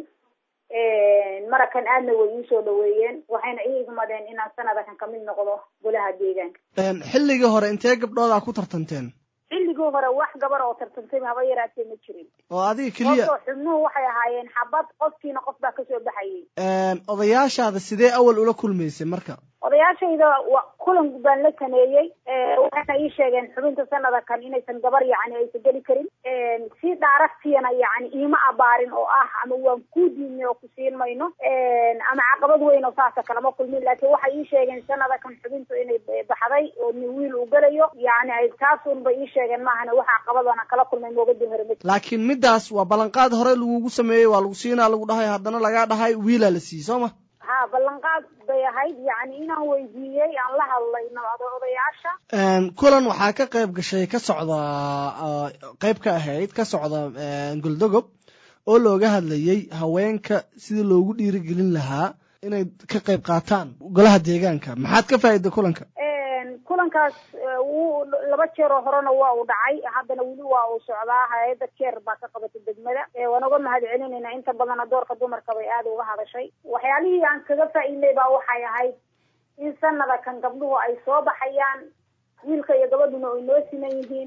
marakan aadna way iisoo dhaweeyeen waxayna ii igmadeen inaan sanadakan kamid noqdo golaha deegaanka xilligii hore intee gabdhoodaa ku tartanteen xilligii hore wax gabar oo tartantay haba yaraatee ma jirin oo adiga keliya oo xubnuhu waxay ahaayeen xabad qofkiina qof baa kasoo baxayay odayaashaada sidee awal ula kulmaysay marka odayaashayda wa kulan baan la sameeyey waxayna ii sheegeen xubinta sanada kan inaysan gabar yacni aysan geli karin si dhaaragtiyana yacni iima abaarin oo ah ama waan ku diidnay oo ku siin mayno ama caqabad weyn oo saasa kalama kulmin laakiin waxay ii sheegeen sanada kan xubintu inay baxday oo nin wiil uu gelayo yacni ay taasun bay ii sheegeen maahana wax caqabadana kala kulmay moogadii hore ma laakiin middaas waa ballanqaad hore lagugu sameeyey waa lagu siinaa lagu dhahay haddana lagaa dhahay wiilaa la siiyey soo ma ha ballanqaad bay ahayd yacni inaan weydiiyey aan la hadlay odayaasha kulan waxaa ka qayb gashay ka socda qayb ka ahayd ka socda goldogob oo looga hadlayey haweenka sidii loogu dhiirigelin lahaa inay ka qayb qaataan golaha deegaanka maxaad ka faa'iday kulanka kulankaas wuu laba jeer oo horena waa uu dhacay haddana weli waa uu socdaa hay-adda jeer baa ka qabatay degmada waan uga mahad celinayna inta badana doorka dumarka bay aada uga hadashay waxyaalihii aan kaga faa'iidnay baa waxay ahayd in sanada kan gabdhuhu ay soo baxayaan wiilka iyo gabadhuna ay noo siman yihiin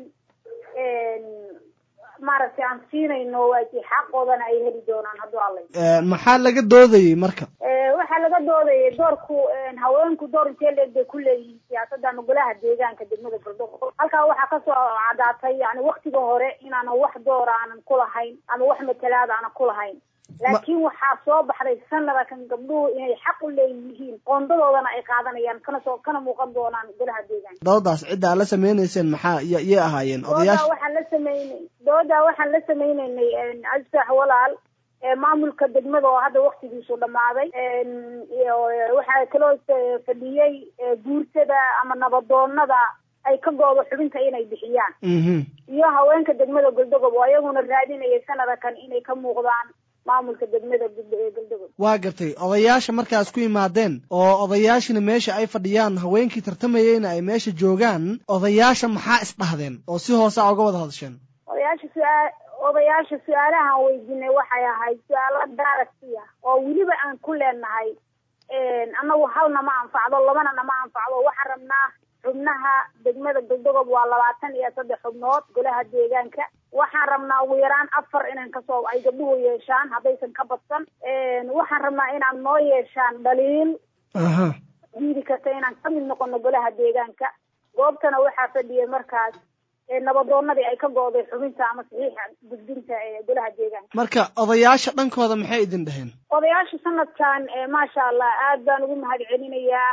maaragtay aan siinayno waaki xaqoodana ay heli doonaan hadduu allay maxaa laga doodayey marka waxaa laga doodayay doorku haweenku door intee leeg bay ku leeyihiin siyaasadda ama golaha deegaanka degmada galdogo halkaa waxaa kasoo cadaatay yani waktiga hore inaanan wax door aanan ku lahayn ama wax matalaad aanan ku lahayn laakiin waxaa soo baxday sanada kan gabdhuhu inay xaq u leeyihiin qoondadoodana ay qaadanayaan kana soo kana muuqan doonaan golaha deegaanka doodaas cidda aad la sameynayseen maxaa yay ahaayeen doodaa odayaasha waxaan la sameynay doodaa waxaan la sameynaynay asax walaal ee maamulka degmada oo hadda waktigiisu dhammaaday iyo waxaa kaloo fadhiyey ee guurtada ama nabadoonada ay ka goodo xubinta inay bixiyaan mhm iyo haweenka degmada goldogob oo ayaguna raadinayay sanada kan inay ka muuqdaan maamulka degmada Guld- ee goldogob waa gartay odayaasha markaas ku yimaadeen oo odayaashina meesha ay fadhiyaan haweenkii tartamayeyna ay meesha joogaan odayaasha maxaa isdhahdeen oo si hoose a uga wada hadasheen odayaasha su-aa odayaasha su-aalahaan weydiinay waxay ahayd su-aalo daaragsiya oo weliba aan ku leenahay annagu halna ma anfacdo labana nama anfacdo waxaan rabnaa xubnaha degmada goldogob waa labaatan iyo saddex xubnood golaha deegaanka waxaan rabnaa ugu yaraan afar inaan kasoo ay gabdhuhu yeeshaan haddaysan ka badsan waxaan rabnaa inaan noo yeeshaan dhaliil aha diidi karta inaan ka mid noqono golaha deegaanka goobtana waxaa fadhiyay markaas ee nabadoonadii ay ka gooday xubinta ama saxiixa gudbinta ee golaha deegaanka marka odayaasha dhankooda maxay idin dhaheen odayaasha sanadkan ee maasha allah aad baan ugu mahad celinayaa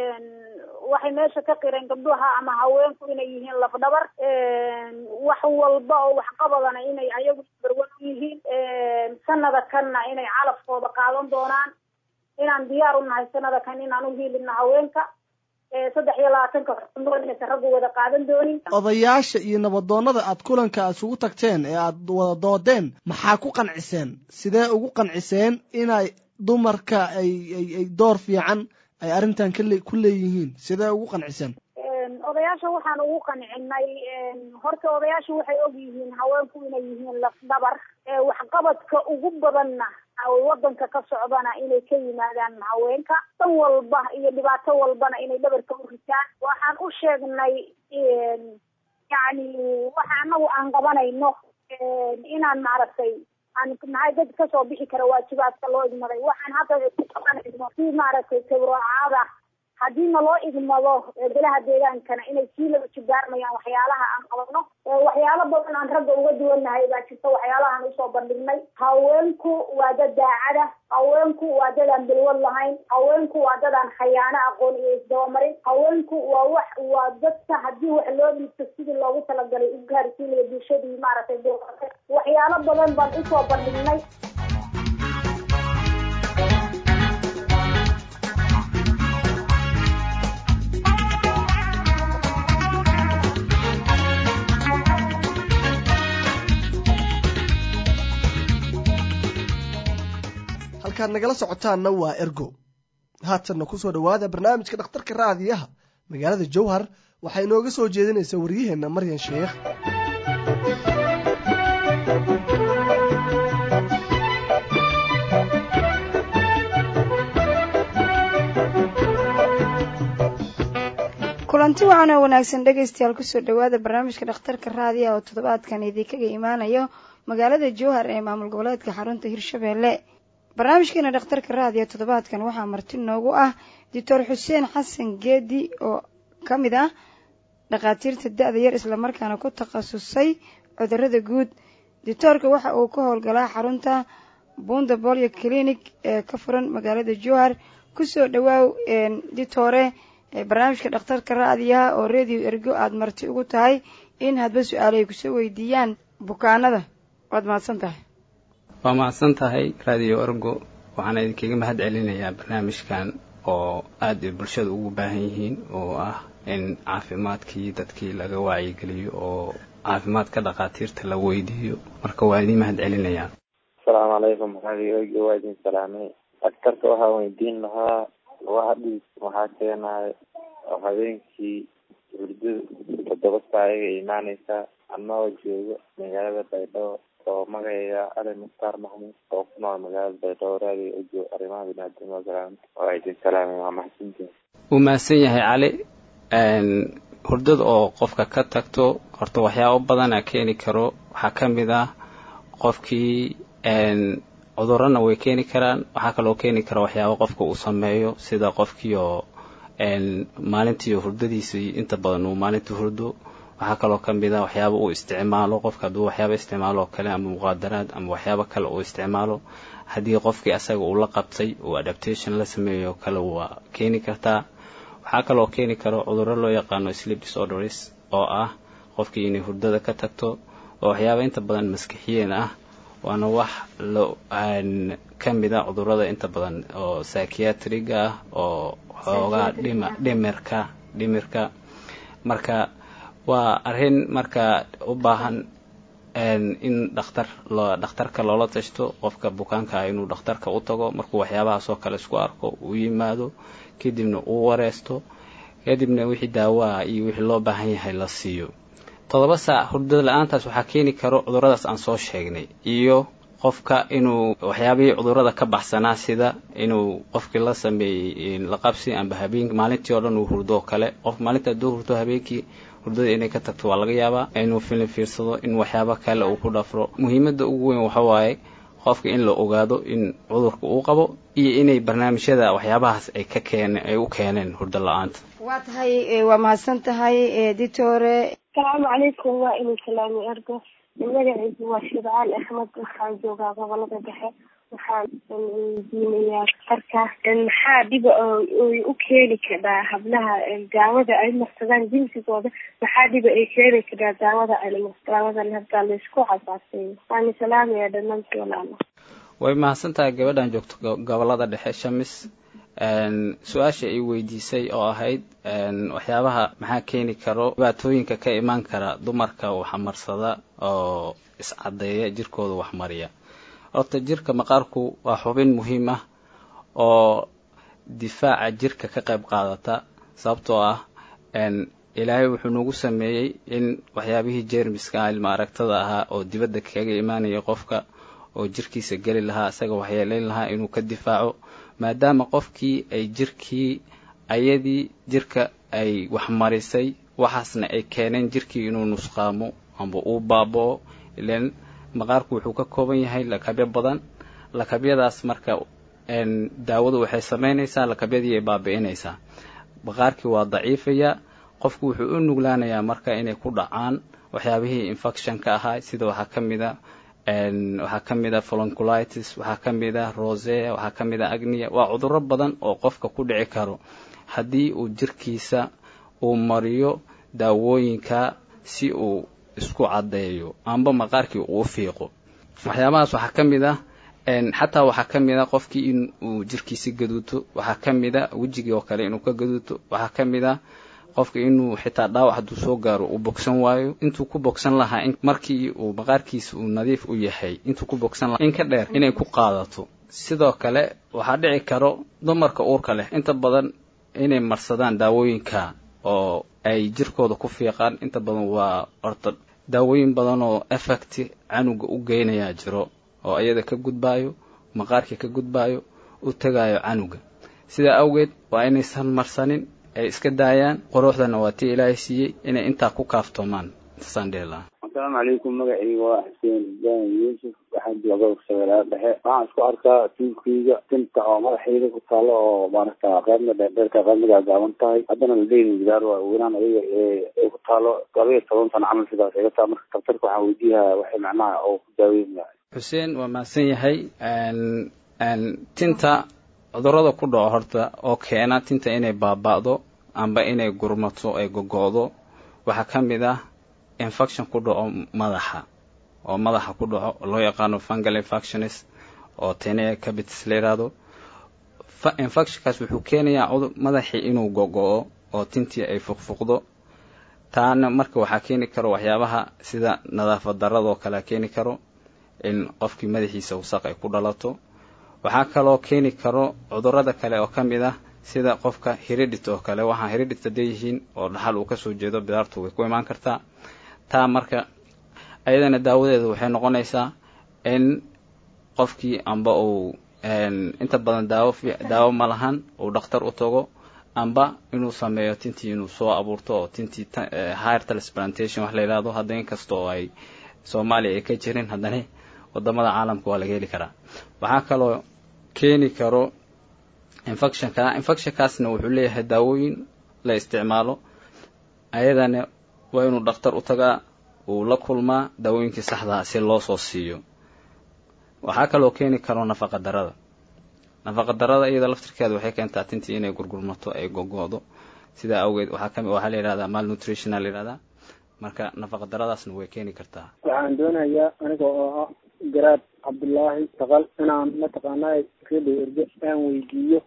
waxay meesha ka qireen gabdhaha ama haweenku inay yihiin lafdhabar wax walba oo waxqabadana inay ayagu barwan u yihiin sanada kanna inay calafkooda qaadan doonaan inaan diyaar u nahay sanada kan inaan u hiilino haweenka saddex iyo labaatanka xubnood inaysan raggu wada qaadan doonin odayaasha iyo nabadoonnada aad kulanka aad isugu tagteen ee aad wada doodeen maxaa ku qanciseen sidee ugu qanciseen inay dumarka ay ay ay door fiican ay arrintan kale ku leeyihiin sidee ugu qanciseen odayaasha waxaan ugu qancinay horta odayaasha waxay og yihiin haweenku inay yihiin lafdhabar waxqabadka ugu badanna wadanka ka socdana inay ka yimaadaan haweenka dan walba iyo dhibaato walbana inay dhabarka u ritaan waxaan u sheegnay yacni waxa anagu aan qabanayno inaan maaragtay aan nahay dad kasoo bixi kara waajibaadka loo igmaday waxaan hadda ku qabanayno si maaragtay tabroocaada haddii naloo igmado golaha deegaankana inay sii laba jibaarmayaan waxyaalaha aan qabano waxyaalo badan aan ragga uga duwannahay baa jirta waxyaalahaan usoo bandhignay haweenku waa dad daacada haweenku waa dad aan bilwad lahayn haweenku waa dad aan khayaano aqoon iyo isdabamarin haweenku waa wax waa dadka haddii wax loo dhiibto sidii loogu talagalay u gaarsiinaya bulshadii maaragtay dulqata waxyaalo badan baan usoo bandhignay halkaad nagala socotaanna waa ergo haatanna ku soo dhowaada barnaamijka dhakhtarka raadiyaha magaalada jowhar waxaa inooga soo jeedinaysa waryaheenna maryan sheekh kulanti wacan oo wanaagsan dhegaystayaal kusoo dhowaada barnaamijka dhakhtarka raadiyaha oo toddobaadkan idinkaga imaanayo magaalada jowhar ee maamul goboleedka xarunta hirshabeelle barnaamijkeena dhakhtarka raadiyo toddobaadkan waxaa marti noogu ah doctor xuseen xasan geedi oo ka mid ah dhakhaatiirta da-da yar islamarkaana ku takhasusay cudurada guud doctoorka waxa uu ka howlgalaa xarunta bunda bolio clinic ee ka furan magaalada jowhar kusoo dhawaaw ditore barnaamijka dhakhtarka raadiyaha oo radio ergo aada marti ugu tahay in hadba su-aalo ay kusoo weydiiyaan bukaanada waad mahadsan tahay waa mahadsan tahay radio ergo waxaana idinkaga mahad celinayaa barnaamijkan oo aada bulshada ugu baahan yihiin oo ah in caafimaadkii dadkii laga wacyigeliyo oo caafimaadka dhakhaatiirta la weydiiyo marka waa idin mahad celinayaa asalaamu calaykum radio ergo waa idin salaamay dhakhtarka waxaa weydiin lahaa lugaha dhiig maxaa keenayo oo habeenkii hurdada toddoba saa ayaga imaaneysaa anagoo joogo magaalada baydhabo oo magacayga ali mukhtaar maxmuud oo ku nool magaalada baydhabo raadiyo ojo arrimaha biniaadamada galaanta waa idin salaamay waa maxadsantihin wuu mahadsan yahay cali hurdada oo qofka ka tagto horta waxyaabo badana keeni karo waxaa ka mid ah qofkii cudurana way keeni karaan waxaa kaloo keeni kara waxyaabo qofka uu sameeyo sida qofkii oo maalintii hurdadiisii inta badan uu maalintii hurdo waxaa kaloo ka mid a waxyaaba uu isticmaalo qofka hadduu waxyaaba isticmaalo oo kale ama muqaadaraad ama waxyaabo kale uu isticmaalo haddii qofkii asaga uu la qabtay uu adaptation la sameeyo oo kale waa keeni kartaa waxaa kaloo keeni karo cudurro loo yaqaano sleep disorders oo ah qofkii inay hurdada ka tagto oo waxyaaba inta badan maskixiyeen ah waana wax lo ka mid a cudurrada inta badan oo psychiatriga ah oo xoogaa dhima dhimirka dhimirka marka waa arrin marka u baahan in dhakhtar lo dhakhtarka loola tashto qofka bukaanka ah inuu dhakhtarka u tago markuu waxyaabahaas oo kale isku arko uu yimaado kadibna uu wareesto kadibna wixii daawaha iyo wixii loo baahan yahay la siiyo toddoba saac hurdada la-aantaas waxaa keeni karo cudurradaas aan soo sheegnay iyo qofka inuu waxyaabihii cudurrada ka baxsanaa sida inuu qofkii la sameeyey la qabsi amba habeenki maalintii oo dhan uu hurdo kale qof maalinta hadduu hurdo habeenkii hurdada inay ka tagto waa laga yaabaa inuu filin fiirsado in waxyaabo kale uu ku dhafro muhiimadda ugu weyn waxa waaye qofka in la ogaado in cudurka uu qabo iyo inay barnaamijyada waxyaabahaas ay ka keen ay u keeneen hurdo la-aanta waa tahay waa mahadsan tahay ditore asalaamu calaykum waa inuu salaami ergo magacaygu waa shibcaan axmed waxaan joogaa gobolada dhexe waxaan weydiinayaa darka maxaa dhiba ay u keeni karaa hablaha daawada ay marsadaan jinsigooda maxaa dhiba ay keeni karaa daawada daawadan hadda laysku casaaseeyo waana salaamaya dhammaantii walaalo way mahadsan tahay gabadhan joogto gobolada dhexe shamis su-aasha ay weydiisay oo ahayd waxyaabaha maxaa keeni karo dhibaatooyinka ka imaan kara dumarka waxmarsada oo iscadeeya jirkooda waxmariya horta jirka maqaarku waa xubin muhiim ah oo difaaca jirka ka qayb qaadata sababtoo ah ilaahay wuxuu nagu sameeyey in waxyaabihii jeermiska ilma aragtada ahaa oo dibadda kaga imaanaya qofka oo jirkiisa geli lahaa isaga waxyeelayn lahaa inuu ka difaaco maadaama qofkii ay jirkii ayadii jirka ay waxmarisay waxaasna ay keeneen jirkii inuu nusqaamo amba uu baaba'o ilan maqaarku wuxuu ka kooban yahay lakabyo badan lakabyadaas marka daawadu waxay samaynaysaa lakabyadii ay baabi'inaysaa maqaarkii waa daciifaya qofku wuxuu u nuglaanayaa marka inay ku dhacaan waxyaabihii infectionka ahaa sida waxaa ka mid a waxaa ka mid a folonculitis waxaa ka mid a rose waxaa ka mid a agnia waa cudurro badan oo qofka ku dhici karo haddii uu jirkiisa uu mariyo daawooyinka si uu isku caddeeyo amba maqaarkii uu fiiqo waxyaabahaas waxaa ka mid ah xataa waxaa ka mid a qofkii in uu jirkiisi gaduuto waxaa ka mid a wejigii oo kale inuu ka gaduuto waxaa ka mid a qofka inuu xitaa dhaawac hadduu soo gaaro uu bogsan waayo intuu ku bogsan lahaa markii uu maqaarkiisa uu nadiif u yahay intuu ku bogsan lahaa in ka dheer inay ku qaadato sidoo kale waxaa dhici karo dumarka uurka leh inta badan inay marsadaan daawooyinka oo ay jirkooda ku fiiqaan inta badan waa orta daawooyin badan oo effect canuga u geynayaa jiro oo iyada ka gudbaayo maqaarkii ka gudbaayo u tagaayo canuga sidaa awgeed waa inaysan marsanin ay iska daayaan quruxdana waa tii ilaahay siiyey inay intaa ku kaaftoomaan intaasaan dhihi lahaa asalaamu calaykum magacayga waa xuseen ibrahim yuusuf waxaan jooga shabeelaha dhexe waxaan isku arkaa tiilkayga tinta oo madaxayda ku taalo oo maaragta qaybna dheerdheerka qaybna gaagaaban tahay haddana ladeyni gidaar waa weynaan adiga ee ku taalo laba iyo toban sano camal sidaas iga taa marka daktarka waxaan weydiiyaa waxay macnaha oo ku daaweynaya xuseen waa mahadsan yahay tinta cudurada ku dhaco horta oo keena tinta inay baaba'do amba inay gurmato ay gogo'do waxaa ka mid ah infection ku dhaco madaxa oo madaxa ku dhaco loo yaqaano fungal infectionis oo tenea cabitis la yidhaahdo infectionkaas wuxuu keenayaa madaxii inuu gogo'o oo tintii ay fuqfuqdo taana marka waxaa keeni karo waxyaabaha sida nadaafad daradoo kale keeni karo in qofkii madaxiisa wasaq ay ku dhalato waxaa kaloo keeni karo cudurada kale oo ka mid ah sida qofka hiridit oo kale waxaa hiridit haday yihiin oo dhaxal uu kasoo jeedo bidaartu way ku imaan kartaa taa marka ayadana daawadeeda waxay noqonaysaa in qofkii amba uu inta badan daawo daawo ma lahan uu dhakhtar u tago amba inuu sameeyo tintii inuu soo abuurto oo tintii higher transplantation wax la yidhahdo hadda inkasta oo ay soomaaliya ay ka jirin haddana wadamada caalamka waa laga heli karaa waxaa kaloo keeni karo infectionka infectionkaasna wuxuu leeyahay daawooyin la isticmaalo ayadana waa inuu dhakhtar u tagaa uu la kulmaa daawooyinkii saxdaa si loo soo siiyo waxaa kaloo keeni karo nafaqa darada nafaqa darada iyada laftirkeeda waxay keentaa tintii inay gurgurmato ay gogo'do sidaa awgeed waxaa kami waxaa la yidhahdaa malnutritional la yidhahdaa marka nafaqa daradaasna way keeni kartaa waxaan doonayaa aniga oo ah garaad cabdullaahi taqal inaan mataqaanaa radio erge aan weydiiyo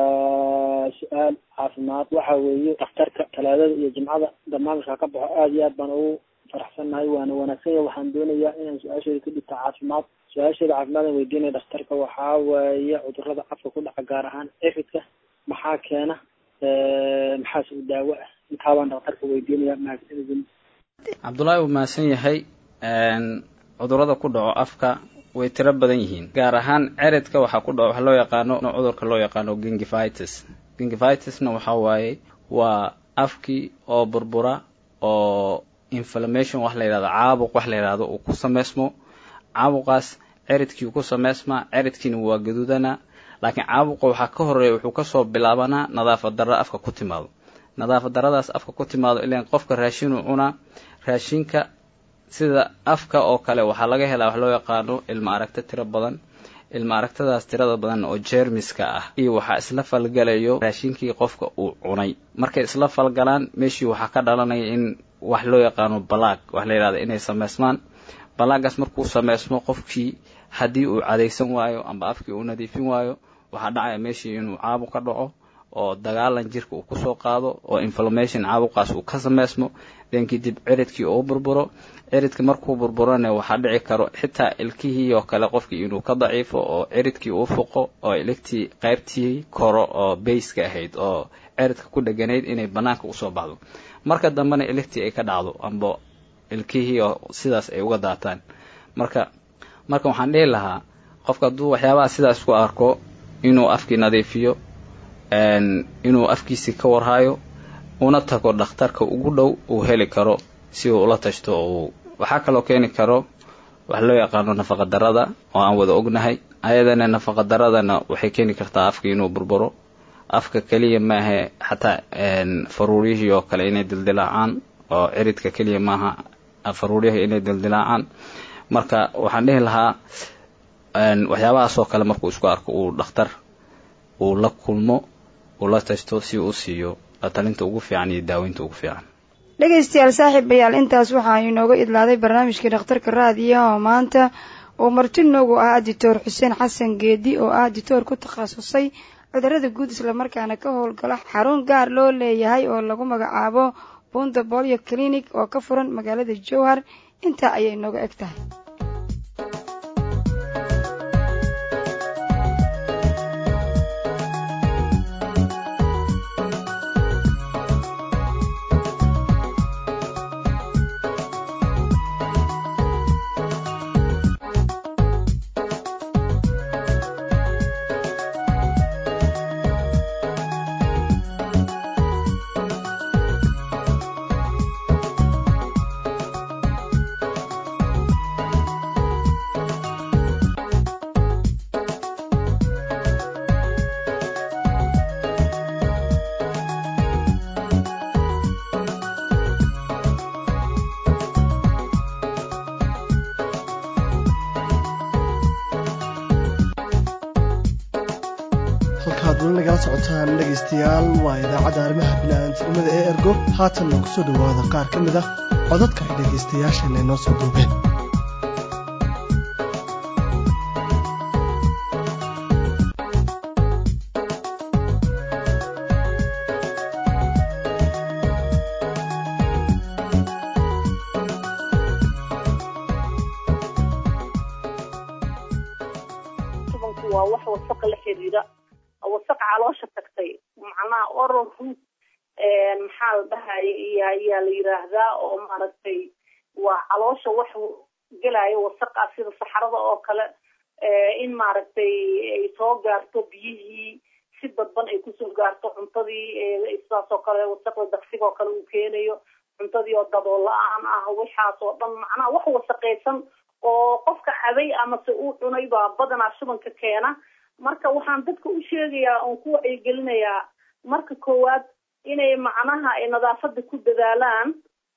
su-aal caafimaad waxa weeye dhakhtarka talaadada iyo jimcada barnaamijka ka baxo aada iyo aad baan ugu faraxsannahay waana wanaagsan yahay waxaan doonayaa inaan su-aasheeda ka dhigta caafimaad su-aasheeda caafimaad aan weydiinaya dhakhtarka waxaa weeye cudurada afka ku dhaca gaar ahaan efidka maxaa keena maxaase u daawo ah intaabaan dhakhtarka weydiinaya mahadsanidin cabdullaahi uu mahadsan yahay cudurada ku dhaco afka way tiro badan yihiin gaar ahaan ceridka waxaa ku dhaco waxa loo yaqaano cudurka loo yaqaano gingivitis gingivitisna waxaa waaye waa afkii oo burbura oo inflammation wax la yidhahdo caabuq wax la yidhahdo uu ku sameysmo caabuqaas ceridkii ku sameysmaa ceridkiina waa gaduudana laakiin caabuqa waxaa ka horeeya wuxuu kasoo bilaabanaa nadaafad darro afka ku timaado nadaafad darradaas afka ku timaado ilaan qofka raashinuu cunaa raashinka sida afka oo kale waxaa laga helaa wax loo yaqaano ilma aragto tiro badan ilma aragtadaas tirada badan oo jeermiska ah iyo waxaa isla falgalayo raashinkii qofka uu cunay markay isla falgalaan meeshii waxaa ka dhalanaya in wax loo yaqaano balaag wax la yidhahda inay sameysmaan balaagaas markuu sameysmo qofkii haddii uu cadaysan waayo amba afkii uu nadiifin waayo waxaa dhacaya meeshii inuu caabuq ka dhaco oo dagaalan jirka uu kusoo qaado oo inflammation caabuqaas uu ka sameysmo den kadib ciridkii uu burburo ciridka markuu burburona waxaa dhici karo xitaa ilkihii oo kale qofkii inuu ka daciifo oo ciridkii uu fuqo oo iligtii qaybtii koro oo bayska ahayd oo ciridka ku dheganayd inay banaanka usoo baxdo marka dambena iligtii ay ka dhacdo amba ilkihii oo sidaas ay uga daataan marka marka waxaan dhihi lahaa qofka hadduu waxyaabaha sidaas ku arko inuu afkii nadiifiyo inuu afkiisii ka warhayo una tago dhakhtarka ugu dhow uu heli karo si uu ula tashto uu waxaa kaloo keeni karo wax loo yaqaano nafaqa darada oo aan wada ognahay ayadana nafaqa daradana waxay keeni kartaa afka inuu burburo afka keliya maahe xataa faruuriyihii oo kale inay dildilaacaan oo ciridka keliya maaha faruuriyahii inay dildilaacaan marka waxaan dhihi lahaa waxyaabahaas oo kale markuu isku arko uu dhakhtar uu la kulmo uu la tashto si uu siiyo talinta ugu fiican iyo daaweynta ugu fiican dhegaystayaal saaxiibayaal intaas waxaa inooga idlaaday barnaamijkii dhakhtarka raadiyaha oo maanta uu marti noogu ah dictor xuseen xasan geedi oo ah dictor ku takhasusay cudurada guud islamarkaana ka howlgala xarun gaar loo leeyahay oo lagu magacaabo bunda bolyo clinic oo ka furan magaalada jowhar intaa ayay inooga eg tahay halkaad weli nagala socotaan dhegaystayaal waa idaacadda arrimaha bini'aadamtinimada ee ergo haatanna ku soo dhowaada qaar ka mid ah codadka ay dhegaystayaasheenna inoo soo duubeen shubanku waa wax wasaqa la xiriira wasaq caloosha tagtay macnaha oral root maxaa la dhahaya iyo ayaa la yiraahdaa oo maaragtay waa caloosha wax gelaayo wasaqa sida saxarada oo kale in maaragtay ay soo gaarto biyihii si dadban ay kusoo gaarto cuntadii sidaas oo kale wasaqda daqsiga oo kale uu keenayo cuntadii oo dabool la-aan ah waxaas oo dhan macnaha wax wasaqaysan oo qofka cabay amase uu cunay baa badanaa shubanka keena marka waxaan dadka u sheegayaa oon ku wacyigelinayaa marka koowaad inay macnaha ay nadaafada ku dadaalaan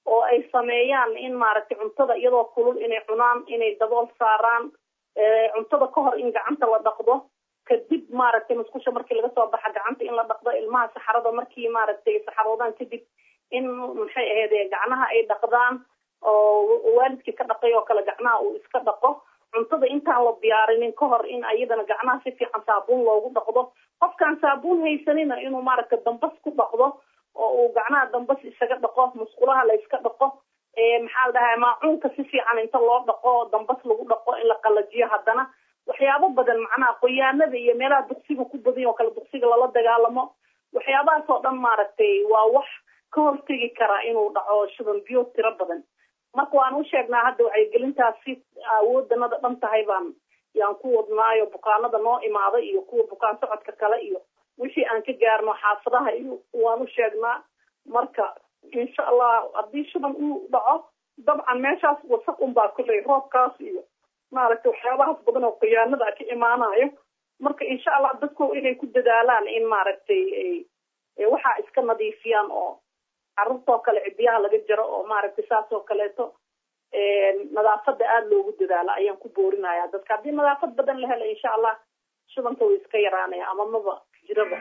oo ay sameeyaan in maaragtay cuntada iyadoo kulul inay cunaan inay dabool saaraan cuntada ka hor in gacanta la dhaqdo kadib maaragtay musqusha markii laga soo baxa gacanta in la dhaqdo ilmaha saxarada markii maaragtay saxaroodaan kadib in maxay ahayd gacnaha ay dhaqdaan oo waalidkii ka dhaqay oo kale gacnaha uu iska dhaqo cuntada intaan la diyaarinin ka hor in ayadana gacnaha si fiican saabuun loogu dhaqdo qofkaan saabuun haysanina inuu maaragtay dambas ku dhaqdo oo uu gacnaha dambas isaga dhaqo musqulaha la iska dhaqo maxaa la dhahaa maacuunka si fiican inta loo dhaqo dambas lagu dhaqo in la qalajiyo haddana waxyaabo badan macnaha qoyaanada iyo meelaha duqsiga ku badan oo kale duqsiga lala dagaalamo waxyaabahaas oo dhan maaragtay waa wax ka hortegi karaa inuu dhaco shuban biyo tiro badan marka waan u sheegnaa hadda wacyigelintaasi awoodanada dhan tahay baan yaan ku wadnaayo bukaanada noo imaada iyo kuwa bukaan socodka kale iyo wixii aan ka gaarno xaafadaha iyo waan u sheegnaa marka insha allah haddii shuban uu dhaco dabcan meeshaas wasaq unbaa kuley roobkaas iyo maaragtay waxyaabahaas badan oo khiyaanada ka imaanayo marka insha allah dadku inay ku dadaalaan in maaragtay waxaa iska nadiifiyaan oo carruurtoo kale cidiyaha laga jaro oo maaragtay saas oo kaleeto nadaafada aada loogu dadaalo ayaan ku boorinaya dadka haddii nadaafad badan la helo insha allah shubanka way iska yaraanaya ama maba jiraba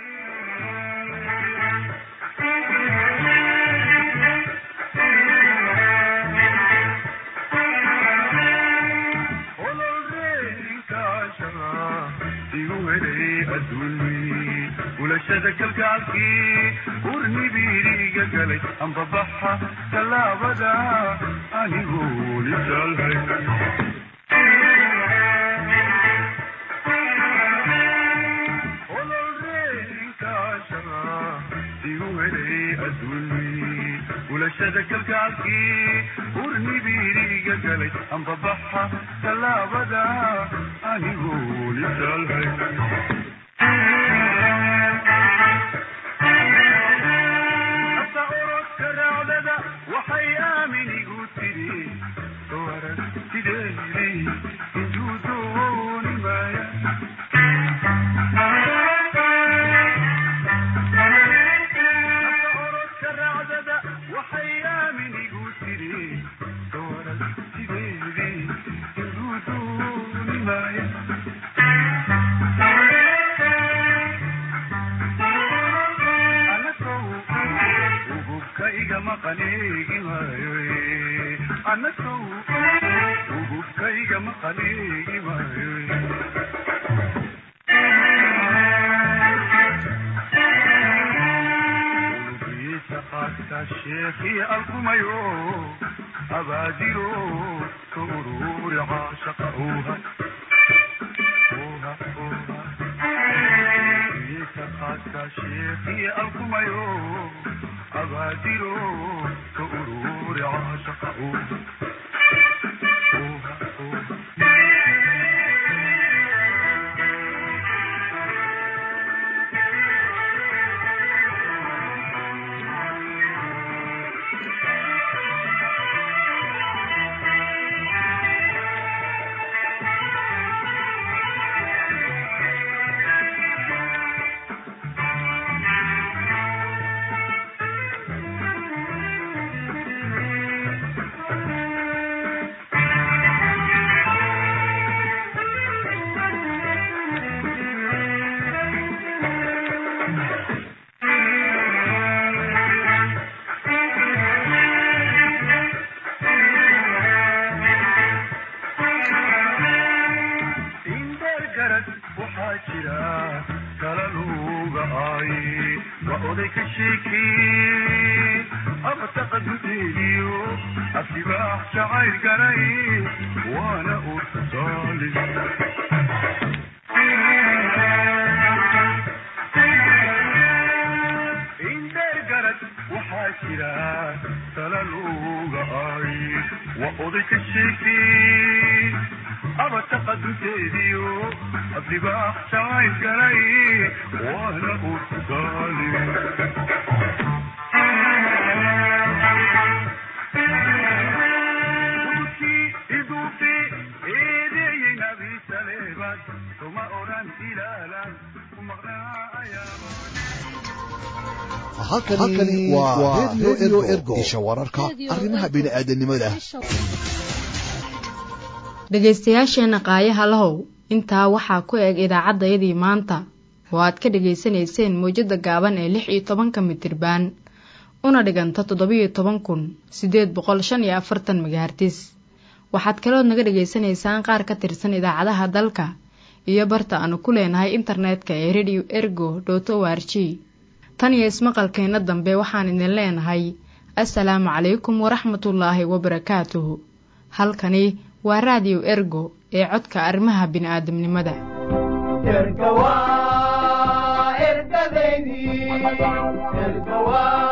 bulashada kalgacalkii urnibiriga galay ambabaxa tallaabada anigoo lisaalhay bulashada kalgacalkii urnibiriga galay ambabaxa tallaabada anigoo lisaalhay waxay aaminigu tiri warag sideedii intuu dooni maaya orodka raacdada waxay aaminigu tiri warag sideedii intuu dooni maaya igama qaneegi maayo anasow ugubkaygama qaneegi maayo ulubiisa qaadka sheekii alkumayo abaadiro ka ururi caashaqa uha uha uha ulubiisa qaadka sheekii alkumayo abaadiro ka ururi caashaqa uha Tuma oran ilalan, kumaqnaa ayaama. halkani waa redio ergo isha wararka arrimaha bini'aadanimada dhegaystayaasheenna qaayaha lahow intaa waxaa ku eg idaacaddayadii maanta oo aad ka dhegaysanayseen mawjadda gaaban ee lix iyo tobanka mitirbaan una dhiganta toddobiyo toban kun siddeed boqol shan iyo afartan magahartis waxaad kalood naga dhegaysanaysaan qaar ka tirsan idaacadaha dalka iyo barta aanu ku leenahay internetka ee radio ergo dot o r g tan iyo ismaqalkeenna dambe waxaan idin leenahay assalaamu calaykum waraxmatullaahi wabarakaatuhu halkani waa raadiyo ergo ee codka arrimaha bini'aadamnimada erga waa ergadaydii erga waa